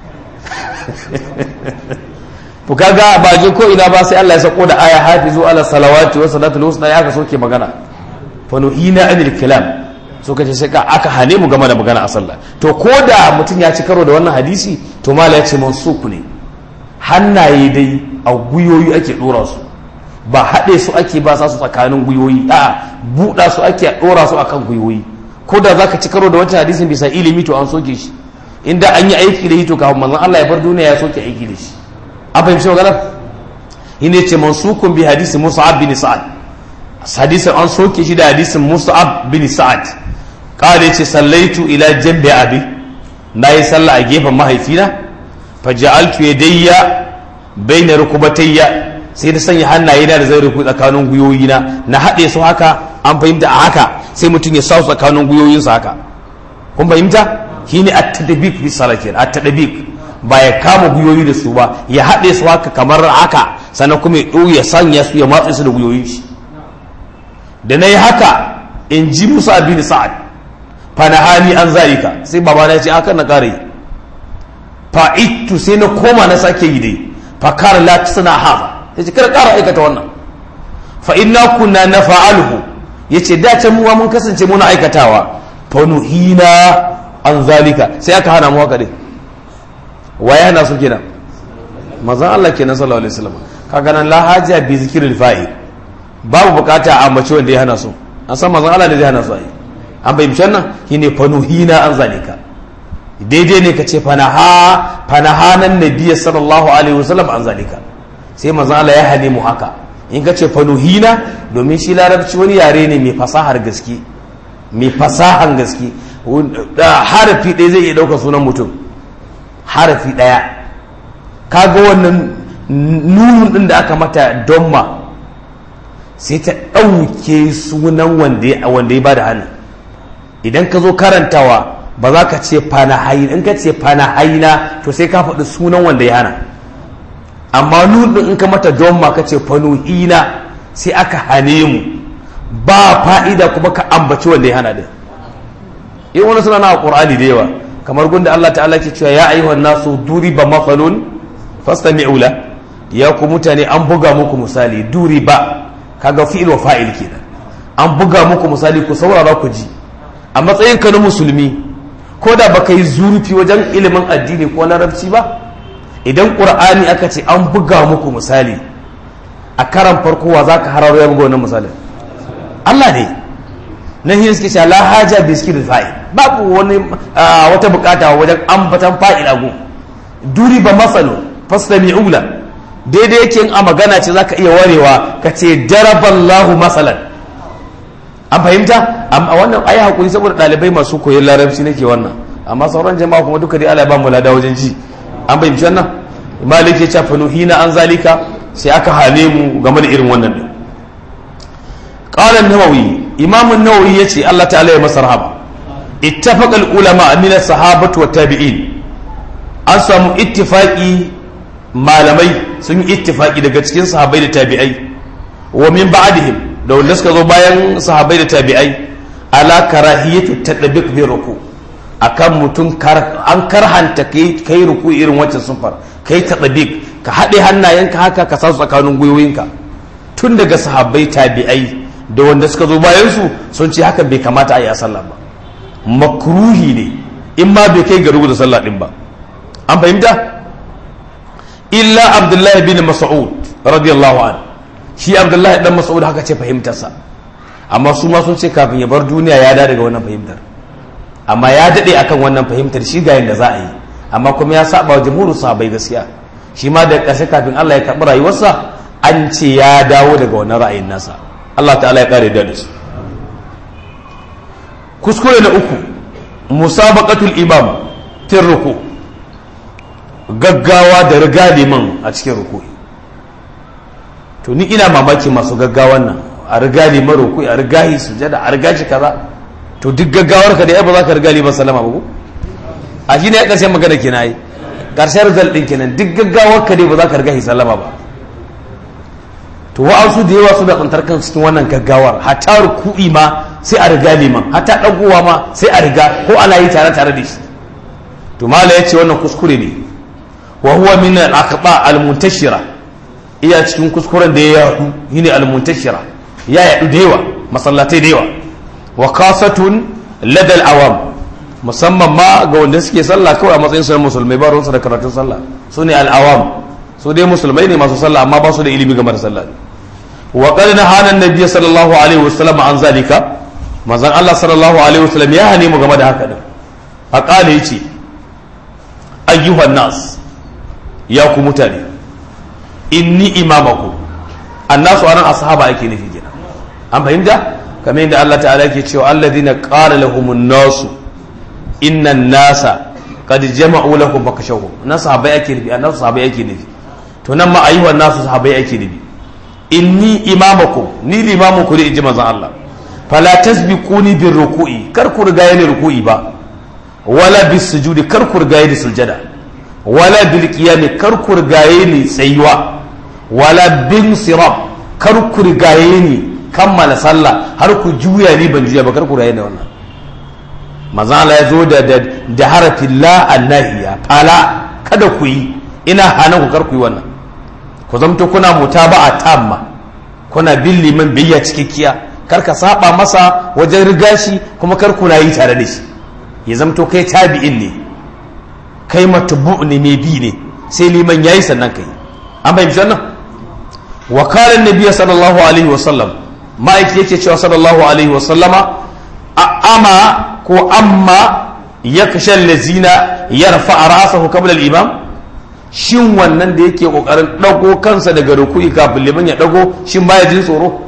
to kaga ba je ko ina ba sai Allah ya sako da aya hafizu ala salawati wa salatul wusta ya ka soke magana fa nuhina anil kalam so kace sai ka aka hane mu game da magana a sallah to ko da mutum ya ci karo da wannan hadisi to mala ya ce mansuku ne hannaye dai a guyoyi ake dora su ba haɗe su ake ba sa su tsakanin guyoyi a buɗa su ake dora su akan guyoyi ko da zaka ci karo da wancan hadisin bisa ilimi to an soke shi inda an yi aiki da shi to kafin manzon Allah ya bar duniya ya soke aiki da shi an fahimci maganar ine ce mansukun bi hadisi musa'ab bin sa'ad hadisin an soke shi da hadisin musa'ab bin sa'ad kare ce sallaitu ila jambi abi na yi sallah a gefen mahaifina fa ja'altu yadayya baina rukubatayya sai da sanya hannaye na da zai ruku tsakanin guyoyina na haɗe su haka an fahimta a haka sai mutum ya sa su tsakanin guyoyinsa haka kun fahimta shine at-tadbiq bi salatin at-tadbiq ba ya kama guyoyi da su ba ya haɗe su haka kamar haka sannan kuma ya ɗo ya sanya su ya matsa su da guyoyin shi da na yi haka in ji musa bin sa'ad fa na hali an zalika sai baba na ce akan na ƙare fa ittu sai na koma na sake yi dai fa kar la suna haza ya ce kada ƙara aikata wannan fa inna kunna na fa'alhu ya ce da can muwa mun kasance muna aikatawa fa nuhina an zalika sai aka hana mu haka dai waye hana su kenan mazan Allah kenan sallallahu alaihi wasallam kaga nan la haja bi zikril fa'il babu bukata a mace wanda ya hana su an san mazan Allah ne zai hana su ai an bai mishan nan shine fanuhina an zalika daidai ne ka ce fanaha fanaha nan nabiyyi sallallahu alaihi wasallam an zalika sai mazan Allah ya hane mu haka in ka ce fanuhina domin shi larabci wani yare ne mai fasahar gaske mai fasahan gaske harafi ɗaya zai iya ɗaukar sunan mutum harafi ɗaya kaga wannan nunun ɗin da aka mata donma sai ta ɗauke sunan wanda ya ba da hannu idan ka zo karantawa ba za ka ce fanahaina in ka ce fanahaina to sai ka faɗi sunan wanda ya hana amma nun ɗin in ka mata donma ka ce fanuhina sai aka hane mu ba fa'ida kuma ka ambaci wanda ya hana din in wani suna na ƙur'ani da yawa kamar gunda Allah ta'ala ke cewa ya ayyuhan nasu duriba mafalun fastami'u la ya ku mutane an buga muku misali duriba kaga fi'il wa fa'il kenan an buga muku misali ku saurara ku ji a matsayin ka na musulmi ko da baka yi zurfi wajen ilimin addini ko larabci ba idan qur'ani aka ce an buga muku misali a karan farko wa zaka hararo ya buga wannan misalin Allah ne nan yin suke la haja bi zikri fa'il babu wani wata bukata wajen ambatan fa'il agu duri ba masalu fastami'u la daidai yake a magana ce zaka iya warewa ka ce daraballahu masalan an fahimta amma wannan ayi hakuri saboda dalibai masu koyon larabci nake wannan amma sauran jama'a kuma duka dai Allah ya ba mu lada wajen ji an bayyana wannan malik ya ce fanuhina an zalika sai aka hane mu game da irin wannan din qala an-nawawi imam an-nawawi yace Allah ta'ala ya masa rahama ittafaqa al-ulama min as-sahabati wat tabi'in an samu ittifaqi malamai sun yi ittifaqi daga cikin sahabbai da tabi'ai wa min ba'dihim da wanda suka zo bayan sahabbai da tabi'ai ala karahiyatu tadbiq bi ruku akan mutum an karhanta kai kai ruku irin wancan sunfar kai tadbiq ka haɗe hannayenka haka ka sa su tsakanin gwiwoyinka tun daga sahabbai tabi'ai da wanda suka zo bayan su sun ce haka bai kamata a yi a sallah ba makruhi ne in ma bai kai ga rubuta sallah din ba an fahimta illa abdullahi bin mas'ud radiyallahu an shi abdullahi dan mas'ud haka ce fahimtarsa amma su ma sun ce kafin ya bar duniya ya da daga wannan fahimtar amma ya dade akan wannan fahimtar shi ga yanda za a yi amma kuma ya saba wa jamhurin sahabbai gaskiya shi ma da ƙarshe kafin Allah ya karɓi rayuwarsa an ce ya dawo daga wannan ra'ayin nasa Allah ta'ala ya kare da su kuskure na uku musabaqatul imam fil ruku gaggawa da riga liman a cikin ruku to ni ina mamaki masu gaggawan nan a riga liman ruku a riga yi sujada a riga shi kaza to duk gaggawar ka da ya ba za ka riga liman sallama ba ko a shi ne ya ƙarshen magana kina yi ƙarshen result ɗin kenan duk gaggawar ka dai ba za ka riga shi sallama ba to wa'ansu da yawa suna tsantar kan cikin wannan gaggawar hatta ruku'i ma sai a riga liman hatta ɗagowa ma sai a riga ko ana yi tare tare da shi to mala ya ce wannan kuskure ne wa huwa min al-aqba al-muntashira iya cikin kuskuren da ya yadu shine al-muntashira ya yadu da yawa masallatai da yawa wa kasatun ladal awam musamman ma ga wanda suke sallah kawai a matsayin su na musulmai ba ruwansu da karatun sallah su ne al-awam su dai musulmai ne masu sallah amma ba su da ilimi game da sallah wa qad nahana an-nabiy sallallahu alaihi wasallam an zalika manzon Allah sallallahu alaihi wasallam ya hane mu game da haka din a kale yace ayyuhan nas ya ku mutane inni imamaku annasu anan ashaba ake nufi kenan an fahimta kamar yadda Allah ta'ala yake cewa alladhina qala lahumun nasu innan nasa qad jama'u lakum fakashawhum nan sahabbai ake nufi annasu sahabbai ake nufi to nan ma ayyuhan nasu sahabbai ake nufi inni imamakum ni limamun ku ne inji manzon Allah fala tasbiquni bir ruku'i kar ku riga ni ruku'i ba wala bis sujudi kar ku riga ni sujada wala bil qiyami kar ku riga ni tsayuwa wala bin sirab kar ku riga ni kammala sallah har ku juya ni ban juya ba kar ku riga ni wannan manzon Allah ya zo da da harafin la annahiya fala kada ku yi ina hana ku kar ku yi wannan ku zamto kuna mutaba'a tamma kuna bin liman biyya cikakkiya kar ka saba masa wajen riga shi kuma kar kuna yi tare da shi ya zamto kai tabi'in ne kai matubu ne mai bi ne sai liman yayi sannan kai an fahimci wannan wa qala annabi sallallahu alaihi wasallam ma'aiki yake cewa sallallahu alaihi wasallama ama ko amma yaksha allazina yarfa rasahu qabla al-imam shin wannan da yake kokarin dago kansa daga ruku'i kafin liman ya dago shin baya jin tsoro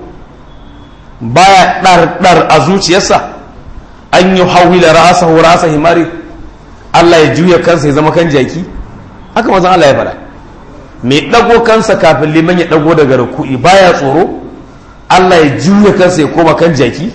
baya dar dar a zuciyarsa an yi hawila ra'asahu ra'asa himari Allah ya juya kansa ya zama kan jaki haka mazan Allah ya fara mai dago kansa kafin liman ya dago daga ruku'i baya tsoro Allah ya juya kansa ya koma kan jaki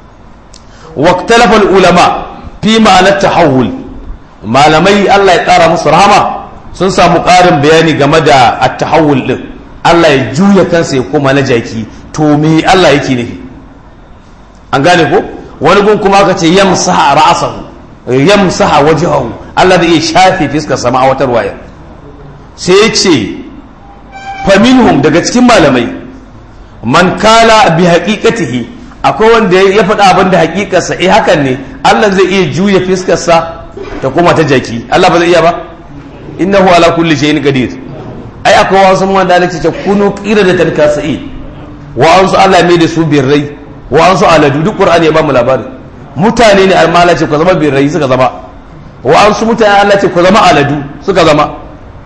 waqtalafa ulama fi ma'anar tahawul malamai Allah ya kara musu rahama sun samu ƙarin bayani game da at-tahawul din Allah ya juya kansa ya koma na jaki to me Allah yake nufi an gane ko wani gun kuma aka ce yamsaha ra'sahu yamsaha wajhahu Allah da iya shafe fiskar sama a watar waya sai ya ce faminhum daga cikin malamai man kala bi haqiqatihi akwai wanda ya faɗa abin da haƙiƙarsa eh hakan ne Allah zai iya juya fiskarsa ta koma ta jaki Allah ba zai iya ba innahu ala kulli shay'in qadir ai akwai wasu mun da ce kunu qira da tarkasai wa ansu Allah mai da su birrai wa ansu aladu duk qur'ani ya ba mu labari mutane ne almala ce ku zama birrai suka zama wa ansu mutane Allah ce ku zama aladu suka zama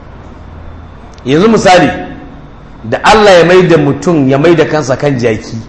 yanzu misali da Allah ya mai da mutum ya mai da kansa kan jaki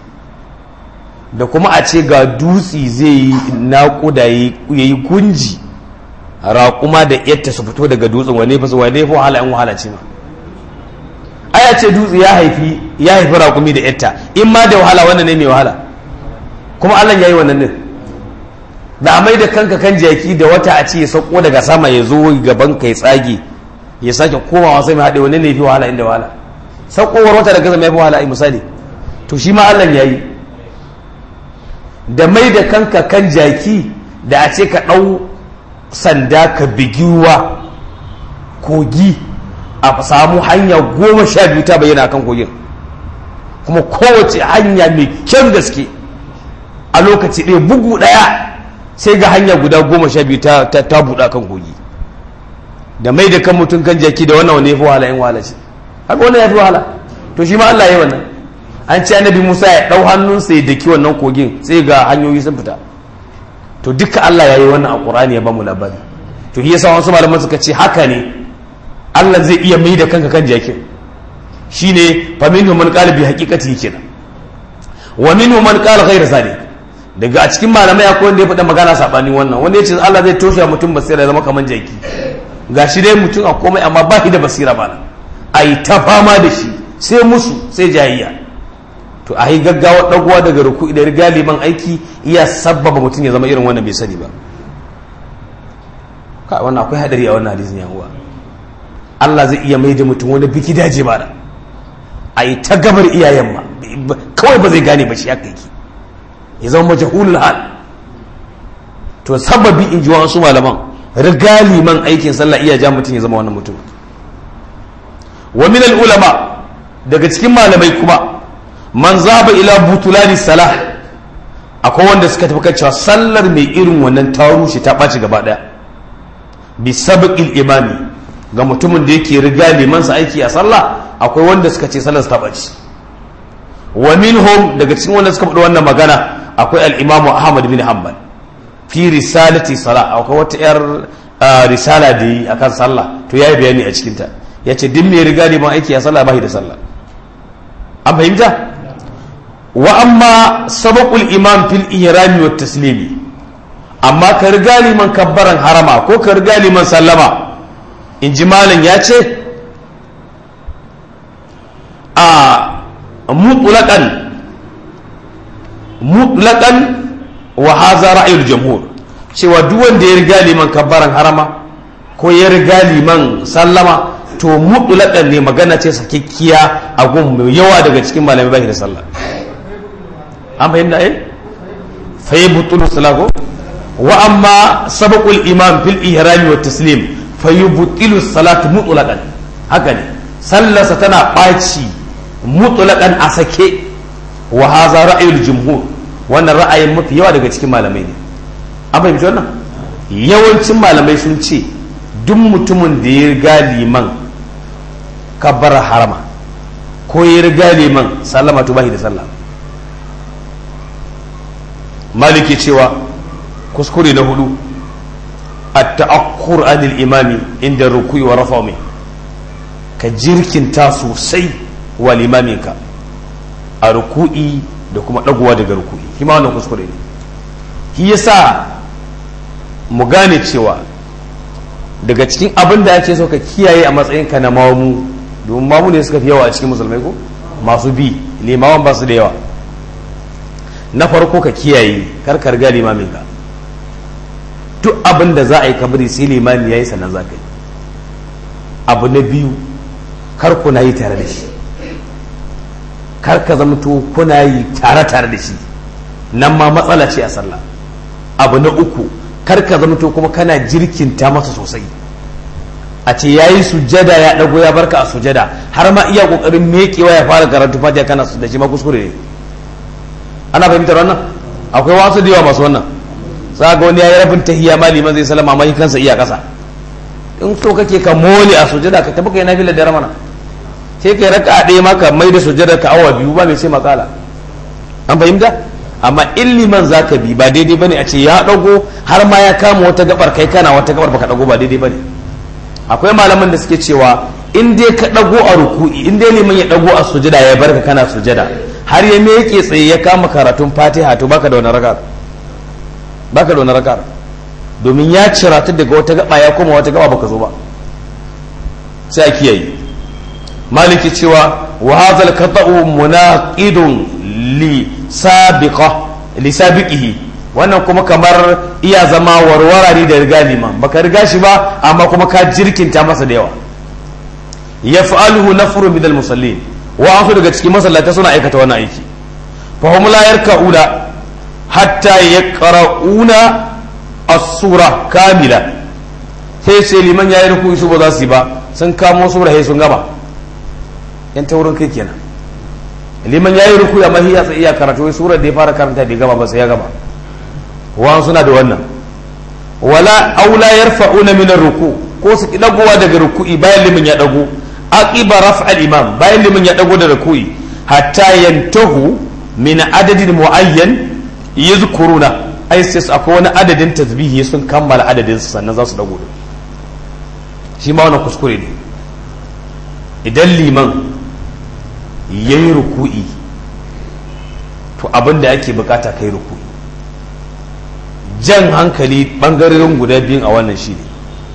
da kuma a ce ga dutsi zai yi naƙuda ya yi gunji raƙuma da yatta su fito daga dutsen wane fa wane fa wahala in wahala ce ma aya ce dutse ya haifi ya haifi raƙumi da yatta in ma da wahala wannan ne mai wahala kuma Allah ya yi wannan din da amai da kanka kan jaki da wata a ce ya sauko daga sama ya zo gaban ka ya tsage ya sake komawa sai mai haɗe wani ne fi wahala inda wahala saukowar wata daga sama ya fi wahala ai misali to shi ma Allah ya yi da mai da kanka kan jaki da a ce ka ɗau sanda ka bigiwa kogi a samu hanya goma sha biyu ta bayyana kan kogin kuma kowace hanya mai kyan gaske a lokaci ɗaya bugu ɗaya sai ga hanya guda goma sha biyu ta buɗa kan kogi da mai da kan mutum kan jaki da wannan wani ya fi wahala in wahala ce haka wannan ya fi wahala to shi ma Allah ya yi wannan an ce annabi Musa ya ɗau hannunsa ya daki wannan kogin sai ga hanyoyi sun fita to duka Allah ya yi wannan a Qur'ani ya ba mu labari to shi yasa wasu malaman suka ce haka ne Allah zai iya mai da kanka kan jakin shine fa minhum man qala bi haqiqati kenan wa minhum man qala ghayra zalik daga a cikin malamai akwai wanda ya faɗa magana saɓani wannan wanda ya ce Allah zai toshe mutum basira ya zama kamar jaki ga shi dai mutum a komai amma ba shi da basira ba a yi ta fama da shi sai musu sai jayayya to a yi gaggawa ɗagowa daga ruku da riga liman aiki iya sabbaba mutum ya zama irin wannan bai sani ba ka wannan akwai hadari a wannan hadisin yan uwa Allah zai iya mai da mutum wani biki daje ba da a yi ta gabar iyayen ma kawai ba zai gane ba shi haka yake ya zama majahulul hal to sababi in ji wasu malaman riga liman aikin sallah iya ja mutum ya zama wannan mutum wa min ulama daga cikin malamai kuma man zaba ila butulani salah akwai wanda suka tafi kan cewa sallar mai irin wannan ta rushe ta ɓaci gaba ɗaya bi sabqil imami ga mutumin da yake riga liman sa aiki a sallah akwai wanda suka ce sallar ta ɓaci wa minhum daga cikin wanda suka faɗi wannan magana akwai al'imamu ahmad bin hanbal fi risalati sala akwai wata yar risala da yi akan sallah to ya yi bayani a cikinta ya ce din mai riga neman aiki a sallah bashi da sallah an fahimta wa amma sabaqul imam fil ihrami wat taslimi amma ka riga liman kabbaran harama ko ka riga liman sallama in ji malam ya ce a mutlaqan mutlaqan wa haza ra'ayul jamhur cewa duk wanda ya riga liman kabbaran harama ko ya riga liman sallama to mutlaqan ne magana ce sakekkiya a gun mai yawa daga cikin malamai bai da sallah an fahimta eh fa yubtilu salako wa amma sabaqul imam fil ihrami wat taslim fa yubtilu salatu mutlaqan haka ne sallarsa tana ɓaci mutlaqan a sake wa haza ra'ayul jumhur wannan ra'ayin mafi yawa daga cikin malamai ne an fahimci wannan yawancin malamai sun ce duk mutumin da ya riga liman kabbar harama ko ya riga liman sallama to bashi da sallah maliki cewa kuskure na hudu at-ta'akkur anil imami inda ruku'i wa rafa ka jirkinta sosai wa limaminka a ruku'i da kuma ɗaguwa daga ruku'i shi ma wannan kuskure ne shi yasa mu gane cewa daga cikin abin da ake so ka kiyaye a matsayinka na mamu domin mamu ne suka fi yawa a cikin musulmai ko masu bi limawan ba su da yawa na farko ka kiyaye karkar ga limaminka duk abin da za a yi kabari sai limami ya yi sannan za ka yi abu na biyu kar kuna yi tare da shi kar ka zamto kuna yi tare-tare da shi nan ma matsala ce a sallah abu na uku kar ka zamto kuma kana jirkinta masa sosai a ce ya yi sujada ya ɗago ya barka a sujada har ma iya ƙoƙarin mekewa ya fara karatu fatiha kana da shi ma kuskure ne ana fahimtar wannan akwai wasu da yawa masu wannan za ga wani ya yi rabin tahiyya ma liman zai salama amma kansa iya ƙasa in so kake ka mole a sujada ka tafi kai na filar da ramana sai kai raka a ɗaya maka mai da sujada ka awa biyu ba mai sai makala an fahimta amma in liman za ka bi ba daidai bane a ce ya ɗago har ma ya kama wata gabar kai kana wata gabar baka ɗago ba daidai bane akwai malaman da suke cewa in dai ka ɗago a ruku'i in dai liman ya ɗago a sujada ya barka kana sujada har ya meke tsaye ya kama karatun fatiha to baka da wani raka baka da wani raka domin ya cirata daga wata gaba ya koma wata gaba baka zo ba sai a kiyaye maliki cewa wa hadha al-qata'u munaqidun li sabiqa li sabiqihi wannan kuma kamar iya zama warwara ne da riga liman baka riga shi ba amma kuma ka jirkinta masa da yawa yaf'aluhu nafrun min al-musallin wa an daga cikin masallata suna aikata wannan aiki fa hum la yarka'una hatta yaqra'una as-sura kamila sai sai liman yayi ruku su ba za su yi ba sun kamo sura sai sun gaba yan taurin kai kenan liman yayi ruku amma hiya sai iya karatu sura da ya fara karanta bai gaba ba sai ya gaba wa suna da wannan wala aula yarfa'una min ar-ruku ko su dagowa daga ruku'i bayan liman ya dago aqiba raf'al imam bayan liman ya dago da ruku'i hatta yantahu min adadin muayyan yadhkuruna ai sai akwai wani adadin tasbihi sun kammala adadin su sannan za su dago shi ma wannan kuskure ne idan liman yayi ruku'i to abin da ake bukata kai ruku'i jan hankali bangarorin guda biyun a wannan shi ne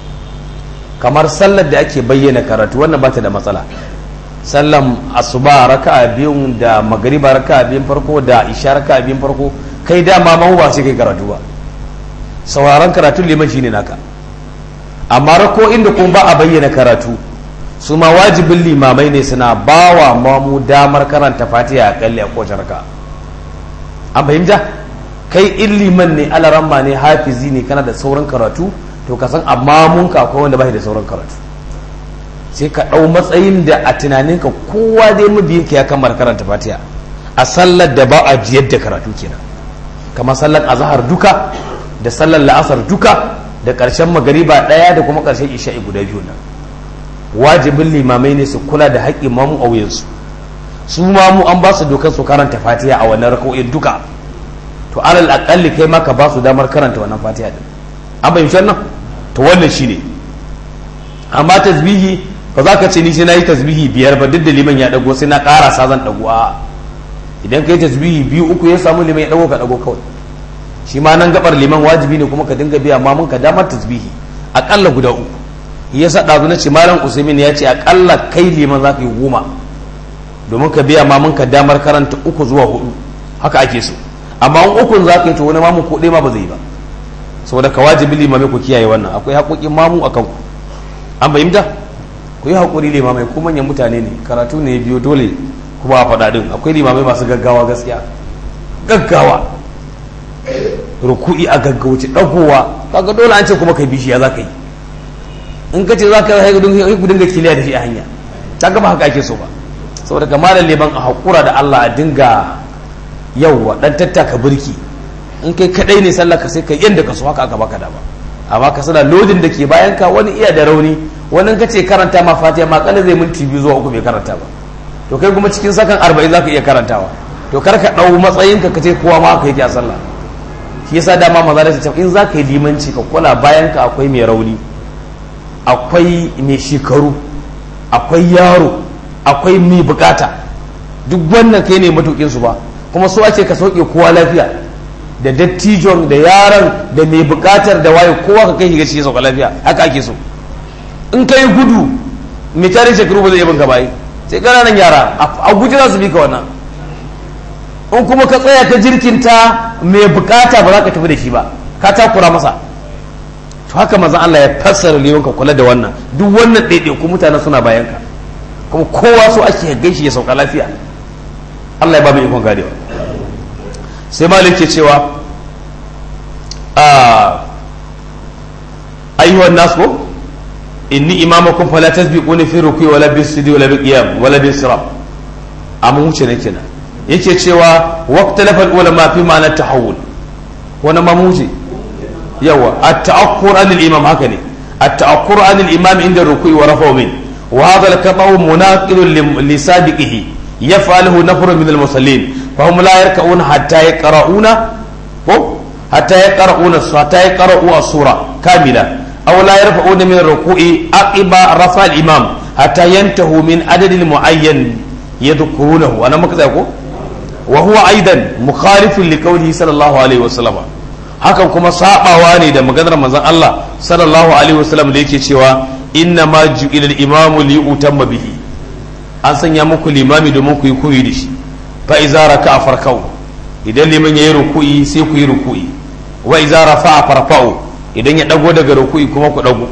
kamar sallar da ake bayyana karatu wannan ba ta da matsala sallan asuba raka'a biyun da magariba raka'a biyun farko da isha raka'a biyun farko kai dama mahu ba sai kai karatu ba sauraron karatu liman shine naka amma rako inda kuma ba a bayyana karatu su ma wajibin limamai ne suna bawa mamu damar karanta fatiha a kalli a kowace raka an fahimta kai in liman ne alaramma ne hafizi ne kana da sauran karatu to ka san amma mun ka akwai wanda ba da sauran karatu sai ka ɗau matsayin da a tunaninka kowa dai mabiyinka ya kammala karanta fatiha a sallar da ba a jiyar da karatu kenan kamar sallar azahar duka da sallar la'asar duka da ƙarshen magariba ɗaya da kuma ƙarshen isha'i guda biyu nan wajibin limamai ne su kula da haƙƙin mamu a wuyansu su mamu an ba su dokar su karanta fatiha a wannan raka'o'in duka to alal aƙalli kai ma ka ba su damar karanta wannan fatiha din an fahimci wannan to wannan shine amma tasbihi ba za ka ce ni sai na yi tasbihi biyar ba duk da liman ya dago sai na ƙarasa zan dago a idan ka yi tasbihi biyu uku ya samu liman ya dago ka dago kawai shi ma nan gabar liman wajibi ne kuma ka dinga biya mamun ka damar tasbihi akalla guda uku ya sa ɗazu na ce malam usaimin ya ce akalla kai liman za ka yi goma domin ka biya mamun ka damar karanta uku zuwa hudu haka ake so amma in ukun za ka yi to wani mamun ko ɗaya ma ba zai yi ba saboda ka wajibi limamai ku kiyaye wannan akwai haƙoƙin mamu a kanku an fahimta ku yi haƙuri limamai ko manyan mutane ne karatu ne biyo dole kuma a faɗa ɗin akwai limamai masu gaggawa gaskiya gaggawa ruku'i a gaggauce ɗagowa kaga dole an ce kuma kai bishiya za ka yi in ka ce za ka yi ku dinga kiliya da shi a hanya ta gaba haka ake so ba saboda ga malam liman a haƙura da Allah a dinga yauwa ɗan tattaka birki in kai kaɗai ne sallah ka sai ka yanda ka so haka aka baka dama amma ka sana lodin da ke bayan ka wani iya da rauni wani ka ce karanta ma fatiha ma kala zai minti biyu zuwa uku bai karanta ba to kai kuma cikin sakan arba'in za ka iya karantawa to kar ka ɗau matsayinka ka ce kowa ma haka yake a sallah shi yasa dama maza da ce in za ka yi limanci ka kula bayan ka akwai mai rauni akwai mai shekaru akwai yaro akwai mai bukata duk wannan kai ne matukin su ba kuma so ake ka sauke kowa lafiya da dattijon da yaron da mai bukatar da waye kowa ka kai shiga cikin sauka lafiya haka ake so in ka yi gudu mai tare shekaru ba zai yi banka bayi sai ƙananan yara a guji za su bi ka wannan in kuma ka tsaya ka jirkinta mai bukata ba za ka tafi da shi ba ka takura masa to haka mazan Allah ya fassara liman ka kula da wannan duk wannan ɗaiɗaiku mutane suna bayan ka kuma kowa so ake gaishe ya sauka lafiya Allah ya ba mu ikon gadewa sai malik ke cewa a ayyuhan nas ko inni imamakum fala tasbiquni fi ruku'i wala bis sujudi wala bil qiyam wala bis sirab amma wuce ne kenan yake cewa waqtalafal ulama fi ma'ana tahawul wani mamuji yawa at-ta'akkur anil imam haka ne at-ta'akkur anil imam inda ruku'i wa rafa'u min wa hadha al-qata'u munaqil li sabiqihi yaf'aluhu nafr min al-musallin fa hum la yarka'una hatta yaqra'una ko hatta yaqra'una hatta yaqra'u as-sura kamila aw la yarfa'una min ar-ruku'i aqiba rafa al-imam hatta yantahu min adadin mu'ayyan yadhkurunahu ana muka tsaya ko وهو أيضا مخالف لقوله صلى الله عليه وسلم hakan kuma sabawa ne da maganar manzon Allah sallallahu alaihi wasallam da yake cewa inna ma ju'ila al-imamu li utamma bihi an sanya muku limami domin ku yi koyi da shi fa iza raka'a farkau idan liman yayi ruku'i sai ku yi ruku'i wa iza rafa'a farfa'u idan ya dago daga ruku'i kuma ku dago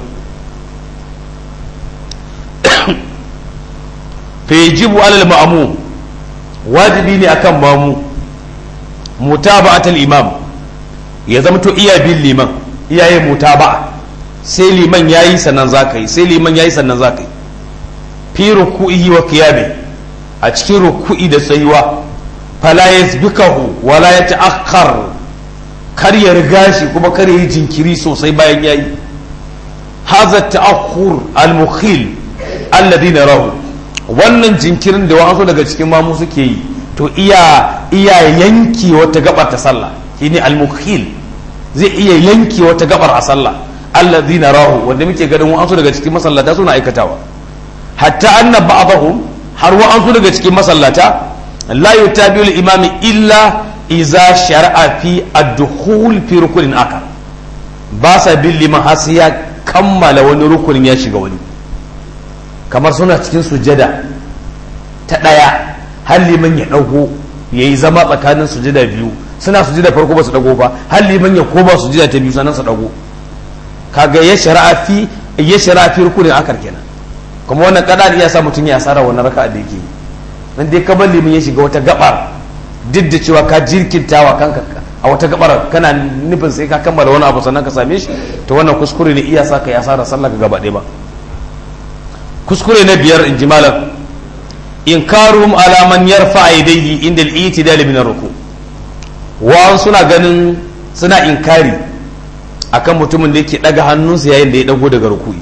fa yajibu alal ma'mum wajibi ne akan mamu mutaba'atul imam ya zama to iya bin liman iyaye mutaba'a sai liman yayi sannan zaka yi sai liman yayi sannan zaka yi fi ruku'ihi wa qiyami a cikin ruku'i da tsayuwa fala yasbikahu wala yata'akhkhar kar ya riga shi kuma kar ya yi jinkiri sosai bayan yayi hadha ta'akhur al-mukhil alladhi narahu wannan jinkirin da wa'ansu daga cikin mamu suke yi to iya iya yanki wata gabar ta sallah shine al-mukhil zai iya yanki wata gabar a sallah alladhi narahu wanda muke ganin wa'ansu daga cikin masallata suna aikatawa hatta anna ba'dahum har wa'ansu daga cikin masallata la yutabi'u al-imami illa iza shar'a fi ad-dukhul fi rukunin akar ba sa bin liman har sai ya kammala wani rukunin ya shiga wani kamar suna cikin sujada ta ɗaya har liman ya ɗago ya yi zama tsakanin sujada biyu suna sujada farko ba su ɗago ba har liman ya koma sujada ta biyu sannan su ɗago kaga ya shara'a fi ya shara'a fi rukunin akar kenan kuma wannan kada iya sa mutum ya asara wannan raka'a da yake nan dai ka bar liman ya shiga wata gabar duk da cewa ka jirkintawa kanka a wata gabar kana nufin sai ka kammala wani abu sannan ka same shi to wannan kuskure ne iya sa ka ya asara sallah ka gaba ɗaya ba kuskure na biyar in ji malam inkaruhum ala man yarfa aidaihi inda al-i'tidal min ar-ruku wa suna ganin suna inkari akan mutumin da yake daga hannunsa yayin da ya dago daga ruku'i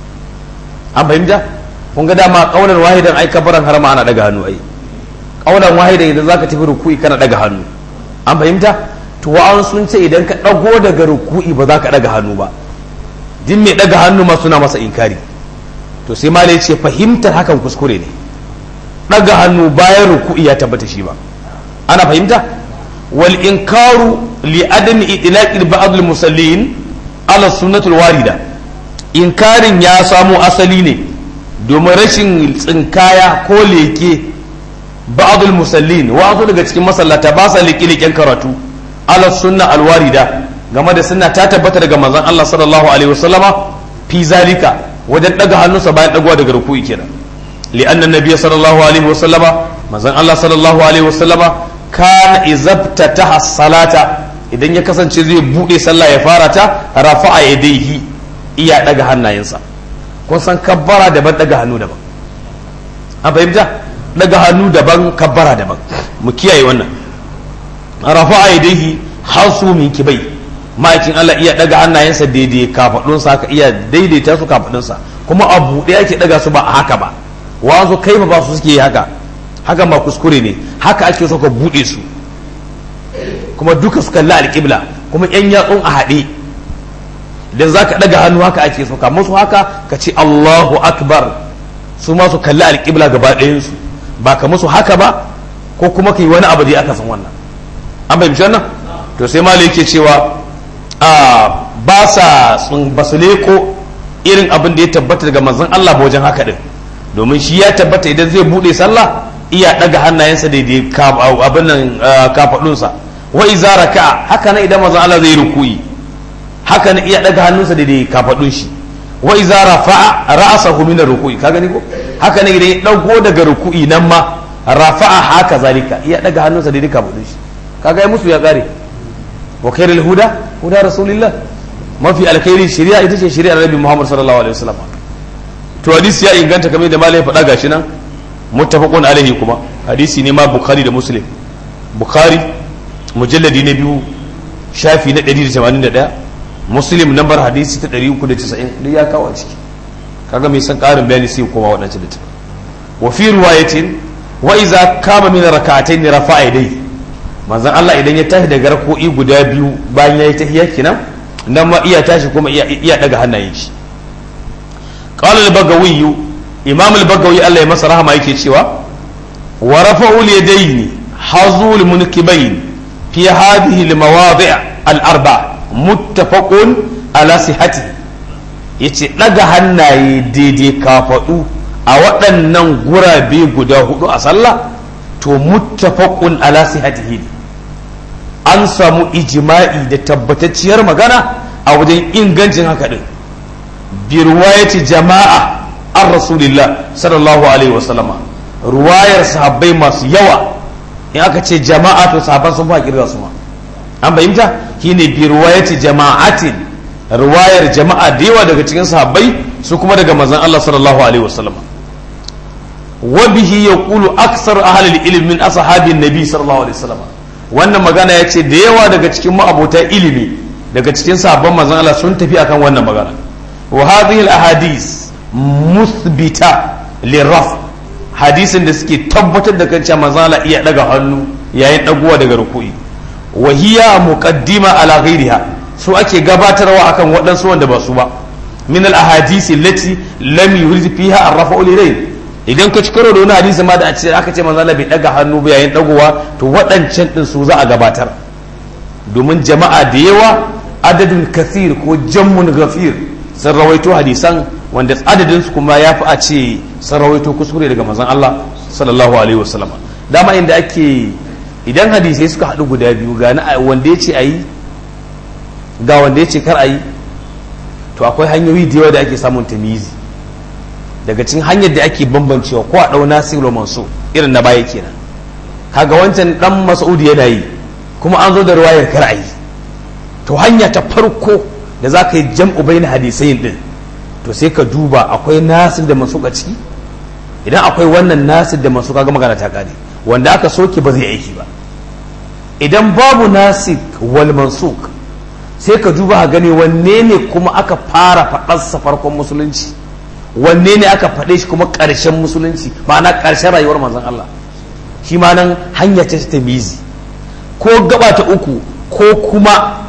an fahimta kun ga dama kaulan wahidan ai kabaran har ma ana daga hannu ai kaulan wahidan idan zaka tafi ruku'i kana daga hannu an fahimta to wa sun ce idan ka dago daga ruku'i ba za ka daga hannu ba din mai daga hannu ma suna masa inkari to sai malai ce fahimtar hakan kuskure ne daga hannu bayan ruku'i ya tabbata shi ba ana fahimta wal inkaru li adami itlaq ba'd al musallin ala sunnatul warida inkarin ya samo asali ne domin rashin tsinkaya ko leke ba'd al musallin wasu daga cikin masallata ba sa leke leken karatu ala sunna al warida game da sunna ta tabbata daga manzon Allah sallallahu alaihi wasallama fi zalika wajen daga hannunsa bayan dagowa daga ruku'i kenan li'anna nabiyya sallallahu alaihi wa sallama manzon Allah sallallahu alaihi wa sallama kana izabtataha salata idan ya kasance zai bude sallah ya fara ta rafa'a yadayhi iya daga hannayensa kun san kabbara daban daga hannu daban an fahimta daga hannu daban kabbara daban mu kiyaye wannan rafa'a yadayhi hasu min kibai ma'aikin Allah iya daga hannayensa daidai kafadunsa haka iya daidaita su kafadunsa kuma a buɗe ake daga su ba a haka ba wazo kai ba su suke yi haka haka ma kuskure ne haka ake so ka buɗe su kuma duka su kalli alƙibla kuma yan yatsun a haɗe idan za ka ɗaga hannu haka ake so ka musu haka ka ce Allahu akbar su ma su kalli alƙibla gaba ɗayansu ba ka musu haka ba ko kuma ka yi wani abu da aka san wannan an fahimci wannan to sai malai yake cewa ba sa ba su leko irin abin da ya tabbata daga manzon Allah ba wajen haka din domin shi ya tabbata idan zai bude sallah iya daga hannayensa daidai abin nan kafadunsa wa iza raka haka nan idan manzon Allah zai rukuyi haka nan iya daga hannunsa daidai kafadun shi wa iza rafa'a ra'sahu min rukuyi ka gani ko haka nan idan ya dago daga rukuyi nan ma rafa'a haka zalika iya daga hannunsa daidai kafadun shi kaga ya musu ya kare wa khairul huda huda rasulillah mafi alkhairi shari'a ita ce shari'ar nabi muhammad sallallahu alaihi wasallam to hadisi ya inganta kamar da malai faɗa gashi nan muttafaqun alaihi kuma hadisi ne ma bukhari da muslim bukhari mujalladi na biyu shafi na 181 muslim nambar hadisi ta 390 duk ya kawo a ciki kaga mai san karin bayani sai kuma waɗancan da wa fi riwayatin wa iza kama min rak'atayn rafa'a yadayhi manzon Allah idan ya tashi daga rako'i guda biyu bayan yayi tahiyya kenan nan ma iya tashi kuma iya daga hannayen shi qala al-bagawi imam al-bagawi Allah ya masa rahama yake cewa wa rafa'u al-yadayn hazul munkibayn fi hadhihi al-mawadi' al-arba muttafaqun ala sihhati yace daga hannaye daidai kafadu a waɗannan gurabe guda hudu a sallah to muttafaqun ala sihhatihi an samu ijma'i da tabbatacciyar magana a wajen ingancin haka din bi ruwayati jama'a an rasulillah sallallahu alaihi wasallama ruwayar sahabbai masu yawa in aka ce jama'a to sahabban sun fa kirga su ma an fahimta shine bi ruwayati jama'atin ruwayar jama'a da yawa daga cikin sahabbai su kuma daga manzon Allah sallallahu alaihi wasallama wa bihi yaqulu aksar ahli ilm min ashabin nabi sallallahu alaihi wasallama wannan magana ya ce da yawa daga cikin ma'abota ilimi daga cikin sabon manzon Allah sun tafi akan wannan magana wa hadhihi al-ahadith muthbita liraf hadisin da suke tabbatar da kan cewa manzon Allah iya daga hannu yayin dagowa daga ruku'i wa hiya muqaddima ala ghairiha su ake gabatarwa akan waɗansu wanda ba su ba min al-ahadith allati lam yurid fiha ar-rafa'u lilayl idan ka ci karo da wani hadisi ma da a ce aka ce manzo Allah bai daga hannu ba yayin dagowa to waɗancan din su za a gabatar domin jama'a da yawa adadin kathir ko jammun gafir sun rawaito hadisan wanda adadin su kuma ya fi a ce sun rawaito kuskure daga manzon Allah sallallahu alaihi wasallam dama inda ake idan hadisai suka haɗu guda biyu ga na wanda ya ce ayi ga wanda ya ce kar ayi to akwai hanyoyi da yawa da ake samun tamizi daga cikin hanyar da ake bambancewa ko a ɗau nasiru manso irin na baya kenan kaga wancan dan mas'udi yana yi kuma an zo da ruwayar kar'ayi to hanya ta farko da za ka yi jam'u bai na hadisai din to sai ka duba akwai nasir da masu a ciki idan akwai wannan nasir da masu kaga magana ta kare wanda aka soke ba zai aiki ba idan babu nasir wal mansuk sai ka duba a gani wanne ne kuma aka fara faɗarsa farkon musulunci wanne ne aka faɗe shi kuma ƙarshen musulunci ma'ana ƙarshen rayuwar manzon Allah shi ma nan hanya ce ta mizi ko gaba ta uku ko kuma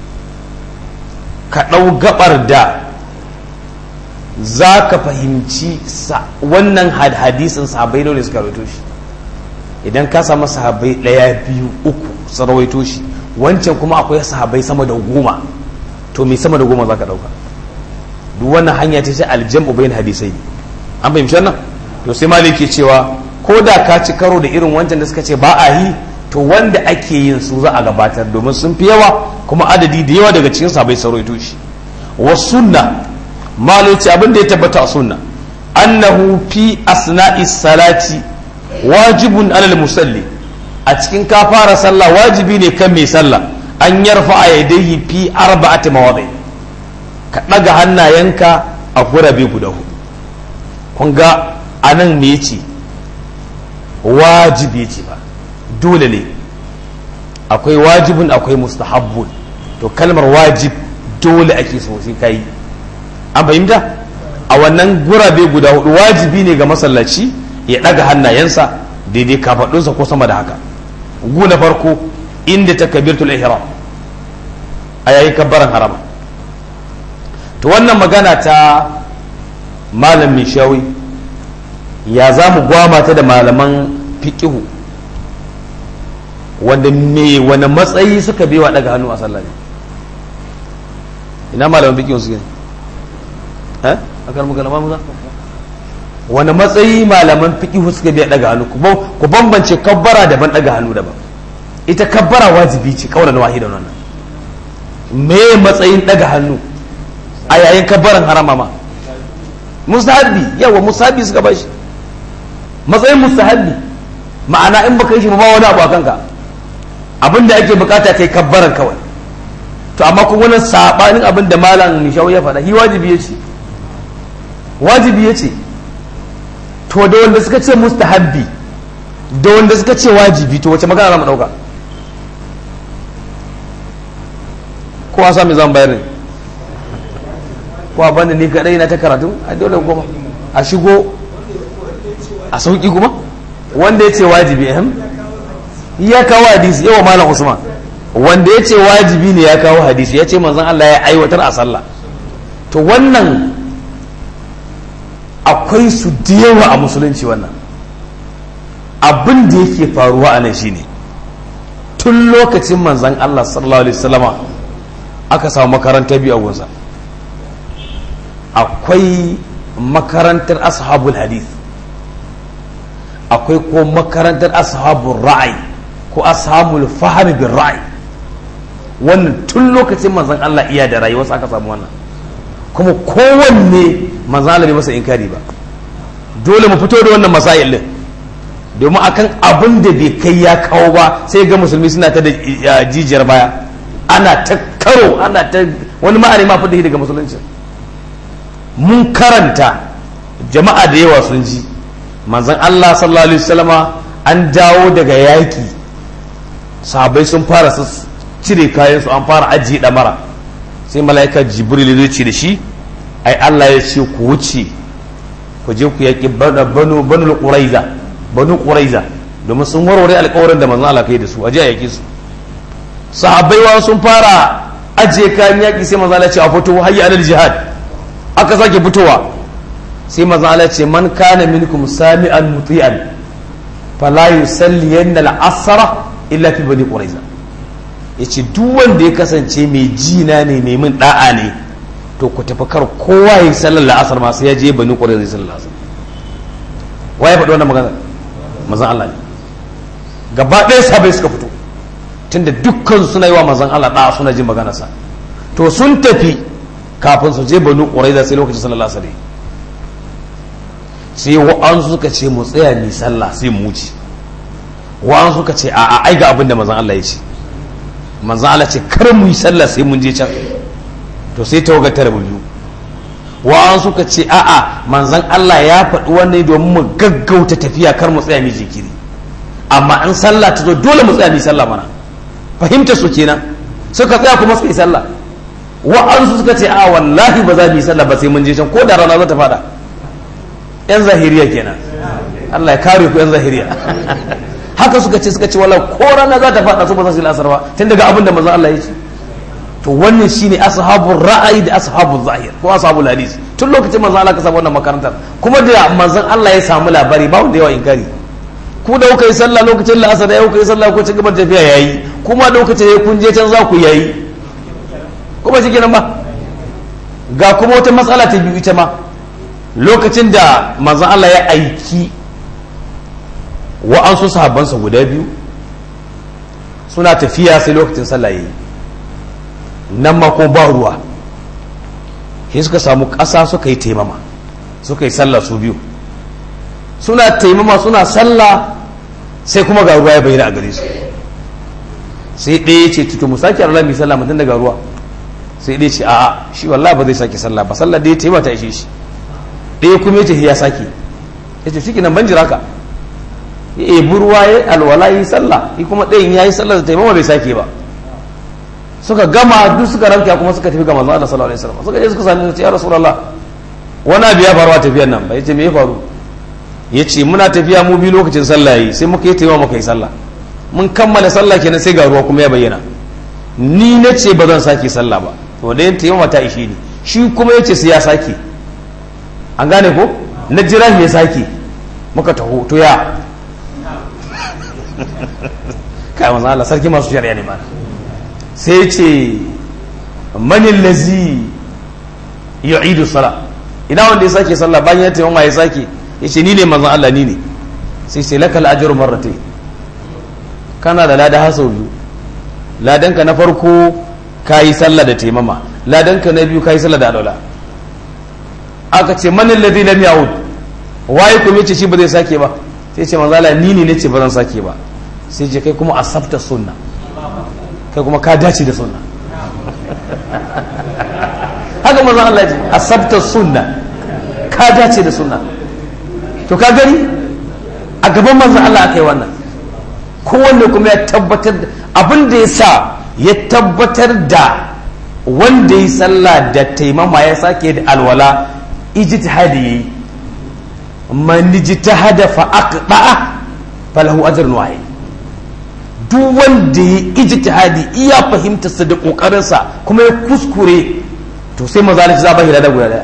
ka ɗau gabar da za ka fahimci wannan hadisin sahabai ne suka rawaito shi idan ka samu sahabai ɗaya biyu uku su rawaito shi wancan kuma akwai sahabai sama da goma to me sama da goma za ka ɗauka duk wannan hanya ce ta aljam'u bayan hadisai an fahimci wannan to sai malik ke cewa ko da ka ci karo da irin wancan da suka ce ba a yi to wanda ake yin su za a gabatar domin sun fi yawa kuma adadi da yawa daga cikin sabai sauraito shi wa sunna malik ce abin da ya tabbata a sunna annahu fi asna'i salati wajibun alal musalli a cikin ka fara sallah wajibi ne kan mai sallah an yarfa a yadayhi fi arba'ati mawadai ka ɗaga hannayenka a gurabe guda hudu kun ga anan me ce wajibi ce ba dole ne akwai wajibin akwai mustahabbun to kalmar wajib dole ake so sai kai an fahimta a wannan gurabe guda hudu wajibi ne ga masallaci ya ɗaga hannayensa daidai kafaɗunsa ko sama da haka gu na farko inda takabirtul ihram a yayin kabbaran harama to wannan magana ta malam mishawi ya za mu gwama ta da malaman fiƙihu wanda me wani matsayi suka wa daga hannu a sallah ne ina malaman fiƙihu suke eh a kan muka lama muza wani matsayi malaman fiƙihu suka biya daga hannu ku bambance kabbara daban daga hannu daban ita kabbara wajibi ce kawai na wahidan wannan me matsayin daga hannu a yayin kabbaran harama ma musahabi yawa musahabi suka ba shi matsayin musahabi ma'ana in baka yi shi ba wani abu a kanka abinda ake bukata kai kabbaran kawai to amma kuma wani sabanin abin da malam nishawu ya faɗa shi wajibi ya ce wajibi ya ce to da wanda suka ce mustahabbi da wanda suka ce wajibi to wace magana za mu ɗauka kowa sami zan bayar ne ko a banda ni kadai na ta karatu a dole goma a shigo a sauki kuma wanda ya ce wajibi ehem ya kawo hadisi yawa malam usman wanda ya ce wajibi ne ya kawo hadisi ya ce manzon Allah ya aiwatar a sallah to wannan akwai su da yawa a musulunci wannan abin da yake faruwa a nan shine tun lokacin manzon Allah sallallahu alaihi wasallama aka samu makaranta biyu a gunsa akwai makarantar ashabul hadith akwai ko makarantar ashabul ra'ayi ko ashabul fahmi bin ra'ayi wannan tun lokacin manzon Allah iya da rayuwarsa aka samu wannan kuma kowanne manzon Allah bai masa inkari ba dole mu fito da wannan masail din domin akan abin da bai kai ya kawo ba sai ga musulmi suna ta da jijiyar baya ana ta karo ana ta wani ma'ani ma fi daga musulunci mun karanta jama'a da yawa sun ji manzon Allah sallallahu alaihi wasallama an dawo daga yaki sahabbai sun fara su cire kayan su an fara ajiye damara sai mala'ika jibril zai ce da shi ai Allah ya ce ku wuce ku je ku yaki banu banu quraiza banu quraiza domin sun warware alƙawarin da manzon Allah kai da su aje a yaki su sahabbai wa sun fara ajiye kayan yaki sai manzon Allah ya ce a fito hayya alal jihad aka sake fitowa sai manzon Allah ya ce man kana minkum sami'an muti'an fala yusalliyanna al-asra illa fi bani quraiza yace duk wanda ya kasance mai jina ne mai min da'a ne to ku tafi kar kowa ya sallar la'asar ma sai ya je bani quraiza ya sallar la'asar waye faɗi wannan magana manzon Allah ne gaba ɗaya sabai suka fito tunda dukkan suna yi wa manzon Allah da'a suna jin maganarsa to sun tafi kafin su je bani quraiza sai lokacin sallar la'asar sai wa'ansu suka ce mu tsaya ni sallah sai mu wuce wa'an suka ce a ai ga abin da manzan Allah ya ce manzan Allah ce kar mu yi sallah sai mun je can to sai tawaga tara biyu wa'an suka ce a a manzan Allah ya faɗi wannan domin mu gaggauta tafiya kar mu tsaya mu jikiri amma in sallah ta zo dole mu tsaya mu sallah mana fahimta su kenan suka tsaya kuma suka yi sallah wa'an suka ce a wallahi ba za mu yi sallah ba sai mun je can ko da rana za ta faɗa yan zahiriya kenan Allah ya kare ku yan zahiriya haka suka ce suka ce wala ko rana za ta faɗa su ba za su yi lasar ba tun daga abin da manzon Allah ya ce to wannan shine ashabul ra'ayi da ashabul zahir ko ashabul hadis tun lokacin manzon Allah ka samu wannan makarantar kuma da manzon Allah ya samu labari ba wanda yawa inkari ku da kuka yi sallah lokacin la'asar ya kuka yi sallah ko cikin tafiya yayi kuma da lokacin ya kun je can za ku yayi ko ba shi kenan ba ga kuma wata matsala ta biyu ita ma lokacin da manzon Allah ya aiki wa'ansu sahabbansa guda biyu suna tafiya sai lokacin sallah yayi nan ma ko ba ruwa sai suka samu ƙasa suka yi taimama suka yi sallah su biyu suna taimama suna sallah sai kuma ga ruwa ya bayyana a gare su sai ɗaya ce tutu mu sake Allah mai sallah mutum daga ruwa sai ɗaya ce a'a shi wallahi ba zai sake sallah ba sallah da ya taimata ta ishe shi ɗaya kuma ya ce ya sake ya ce shi nan ban jira ka ya ebi ruwa ya alwala yi sallah yi kuma ɗayan ya yi sallah da taimama bai sake ba suka gama duk suka ranka kuma suka tafi ga manzon Allah sallallahu alaihi wasallam suka je suka sami ce ya rasulullah wani abu ya faru a tafiyar nan ba yace me ya faru yace muna tafiya mu bi lokacin sallah yi sai muka yi taimama muka yi sallah mun kammala sallah kenan sai ga ruwa kuma ya bayyana ni na ce ba zan sake sallah ba to da yin taimama ta ishe ni shi kuma yace sai ya sake an gane ko na jira me sake muka taho to ya kai manzo Allah sarki masu shari'a ne mana sai ce manin lazi yu'idu sala ina wanda ya sake sallah bayan ya taimama ya sake ya ce ni ne manzon Allah ni ne sai sai lakal ajru marratayn kana da lada haso biyu ladanka na farko kayi sallah da taimama ladanka na biyu kayi sallah da alwala aka ce manin lazi lam ya'ud waye kuma yace shi ba zai sake ba sai ce manzo Allah ni ne nace ba zan sake ba sai je kai kuma asabta sunna kai kuma ka dace da sunna haka manzo Allah ya ce asabta sunna ka dace da sunna to ka gani a gaban manzo Allah akai wannan kowanne kuma ya tabbatar abin da ya sa ya tabbatar da wanda ya sallah da taimama ya sake da alwala ijtihadi yayi man ijtahada fa aqda falahu ajrun wahid duk wanda ya ijtihadi iya fahimtar sa da kokarin sa kuma ya kuskure to sai mazalici za ba shi da guda daya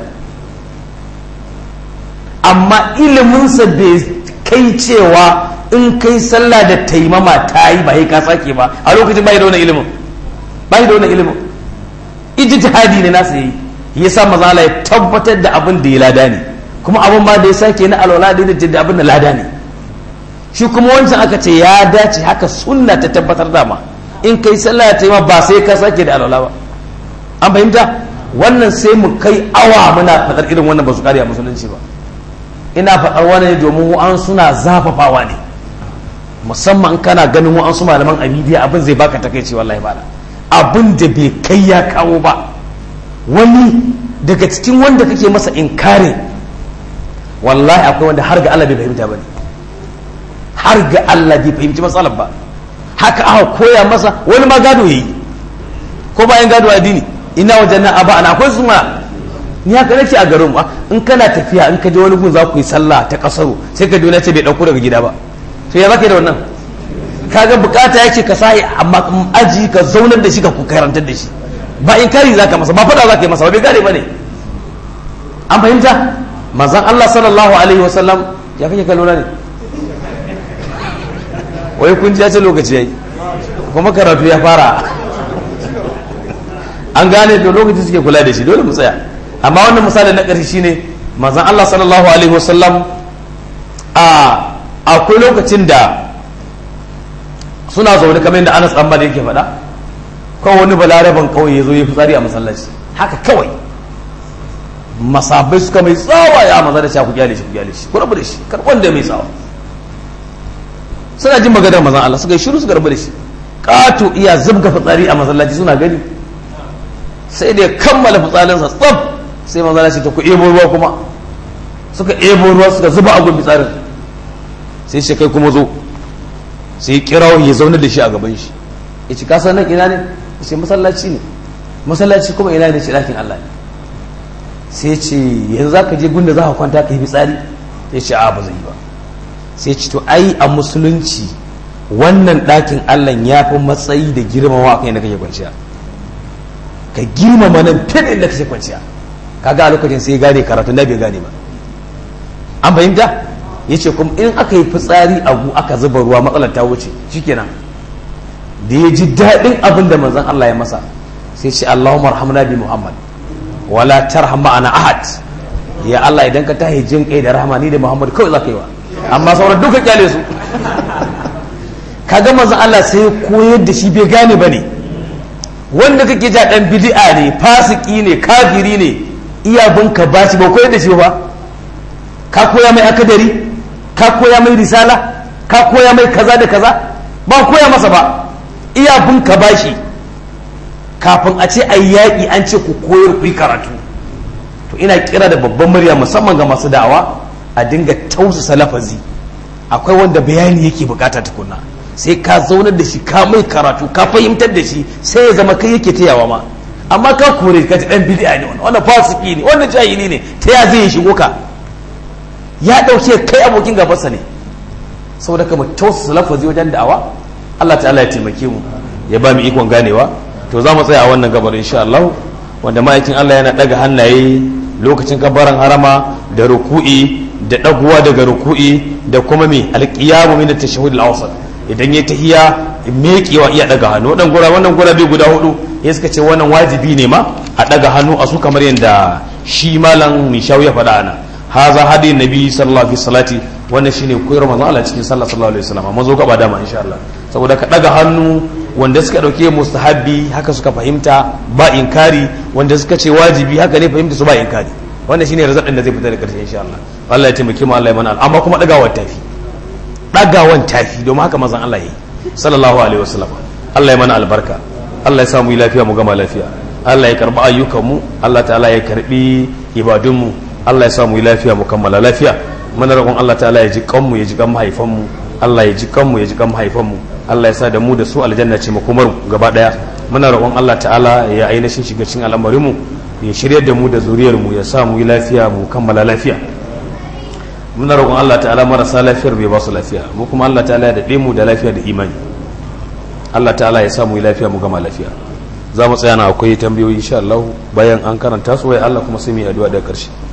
amma ilimin sa bai kai cewa in kai sallah da taimama ta yi ba ka sake ba a lokacin bai da wannan ilimin bai da wannan ilimin ijtihadi ne nasa yi yasa maza Allah ya tabbatar da abin da ya lada ne kuma abin ma da ya sake na alwala da da abin da lada ne shi kuma wancan aka ce ya dace haka sunna ta tabbatar da ma in kai sallah ta yi ma ba sai ka sake da alwala ba an fahimta wannan sai mu kai awa muna faɗar irin wannan ba su kare a musulunci ba ina faɗar wani domin an suna zafafawa ne musamman kana ganin wa'an su malaman a bidiya abin zai baka takaici wallahi ba abin da bai kai ya kawo ba wani daga cikin wanda kake masa inkari wallahi akwai wanda har ga Allah bai fahimta ba ne har ga Allah bai fahimci matsalar ba haka aka koya masa wani ma gado yayi ko bayan gado addini ina wajen nan aba ana akwai su ma ni haka nake a garin ba in kana tafiya in ka je wani gun za ku yi sallah ta kasaro sai ka dole ce bai dauko daga gida ba to ya zaka da wannan kaga bukata yake ka sai amma aji ka zaunar da shi ka ku karantar da shi ba in kari zaka masa ba fada zaka yi masa ba bai gane bane an fahimta manzon Allah sallallahu alaihi wasallam ya kake kallo ne wai kun ji ya ce lokaci yayi kuma karatu ya fara an gane to lokaci suke kula da shi dole mu tsaya amma wannan misali na ƙarshe shine manzon Allah sallallahu alaihi wasallam a akwai lokacin da suna zaune kamar yadda Anas dan Malik yake faɗa kawai wani balaraban kawai ya zo ya fitsari a masallaci haka kawai masabai suka mai tsawa ya maza da shi ku kyale shi ku kyale shi ku rabu da shi karɓar da mai tsawa suna jin maganar mazan Allah suka yi shiru suka rabu da shi ƙato iya zubga fitsari a masallaci suna gani sai da ya kammala fitsarinsa tsaf sai manzana ce ta ku ebo ruwa kuma suka ebo ruwa suka zuba a gun fitsarin sai shi kai kuma zo sai kirawo ya zaune da shi a gaban shi ya ci kasan nan ina ne ya ce masallaci ne masallaci kuma ina ne ce ɗakin Allah ne sai ce yanzu za ka je gunda za ka kwanta ka yi fitsari ya ce a ba zai yi ba sai ce to ai a musulunci wannan ɗakin Allah ya fi matsayi da girmama kan yadda kake kwanciya ka girmama nan fiye da inda kake kwanciya kaga a lokacin sai gane karatun da bai gane ba an fahimta ya ce kuma in aka yi fitsari abu aka zuba ruwa matsalar ta wuce shikenan da ya ji daɗin abin da manzon Allah ya masa sai ce Allahumma arhamna bi Muhammad wala tarham ma'ana ahad ya Allah idan ka tahi jin kai da rahama ni da Muhammad kawai za ka yi wa amma sauran duka kyale su kaga manzon Allah sai koyar da shi bai gane bane wanda kake ja dan bid'a ne fasiki ne kafiri ne iya binka ba shi ba koyar da shi ba ka koya mai akadari ka koya mai risala ka koya mai kaza da kaza ba koya masa ba iya binka ba shi kafin a ce a yaƙi an ce ku koyar ku yi karatu to ina kira da babban murya musamman ga masu da'awa a dinga tausasa lafazi akwai wanda bayani yake bukata tukunna sai ka zaunar da shi ka mai karatu ka fahimtar da shi sai ya zama kai yake tayawa ma amma ka kore ka ci dan bid'a ne wannan fasiki ne wannan jahili ne ta ya zai shigo ka ya dauke kai abokin gabansa ne saboda ka mu tausasa lafazi wajen da'awa Allah ta'ala ya taimake mu ya ba mu ikon ganewa to za mu tsaya a wannan gabar insha Allah wanda ma'aikin Allah yana daga hannaye lokacin kabaran harama da ruku'i da daguwa daga ruku'i da kuma me alqiyamu min at-tashahhud al-awsat idan ya tahiya meƙewa iya daga hannu wadan gura wannan gura bai guda hudu ya suka ce wannan wajibi ne ma a daga hannu a su kamar yadda shi malam mishaw ya faɗa ana haza hadi nabi sallallahu alaihi salati wannan shine koyar manzo Allah cikin sallah sallallahu alaihi wasallam mazo gaba dama insha Allah saboda ka daga hannu wanda suka dauke mustahabbi haka suka fahimta ba inkari wanda suka ce wajibi haka ne fahimta su ba inkari wannan shine razadin da zai fita da karshe insha Allah Allah ya taimake mu Allah ya mana amma kuma dagawa tafi dagawan tafi domin haka manzon Allah yayi sallallahu alaihi wasallam Allah ya mana albarka Allah ya samu yi lafiya mu gama lafiya Allah ya karbi ayyukan mu Allah ta'ala ya karbi ibadun mu Allah ya samu yi lafiya mu kammala lafiya muna roƙon Allah ta'ala ya ji kanmu ya ji kan mahaifan mu Allah ya ji kanmu ya ji kan mahaifan mu Allah ya sa da mu da su aljanna ce makomar gaba daya muna roƙon Allah ta'ala ya ainihin shiga cikin al'amarin mu ya shiryar da mu da zuriyar mu ya sa mu yi lafiya mu kammala lafiya muna roƙon Allah ta'ala marasa lafiyar bai ba su lafiya mu kuma Allah ta'ala ya daɗe mu da lafiya da imani Allah ta'ala ya sa mu yi lafiya mu gama lafiya za mu tsaya na akwai tambayoyi insha Allah bayan an karanta su wai Allah kuma sai mu yi addu'a daga ƙarshe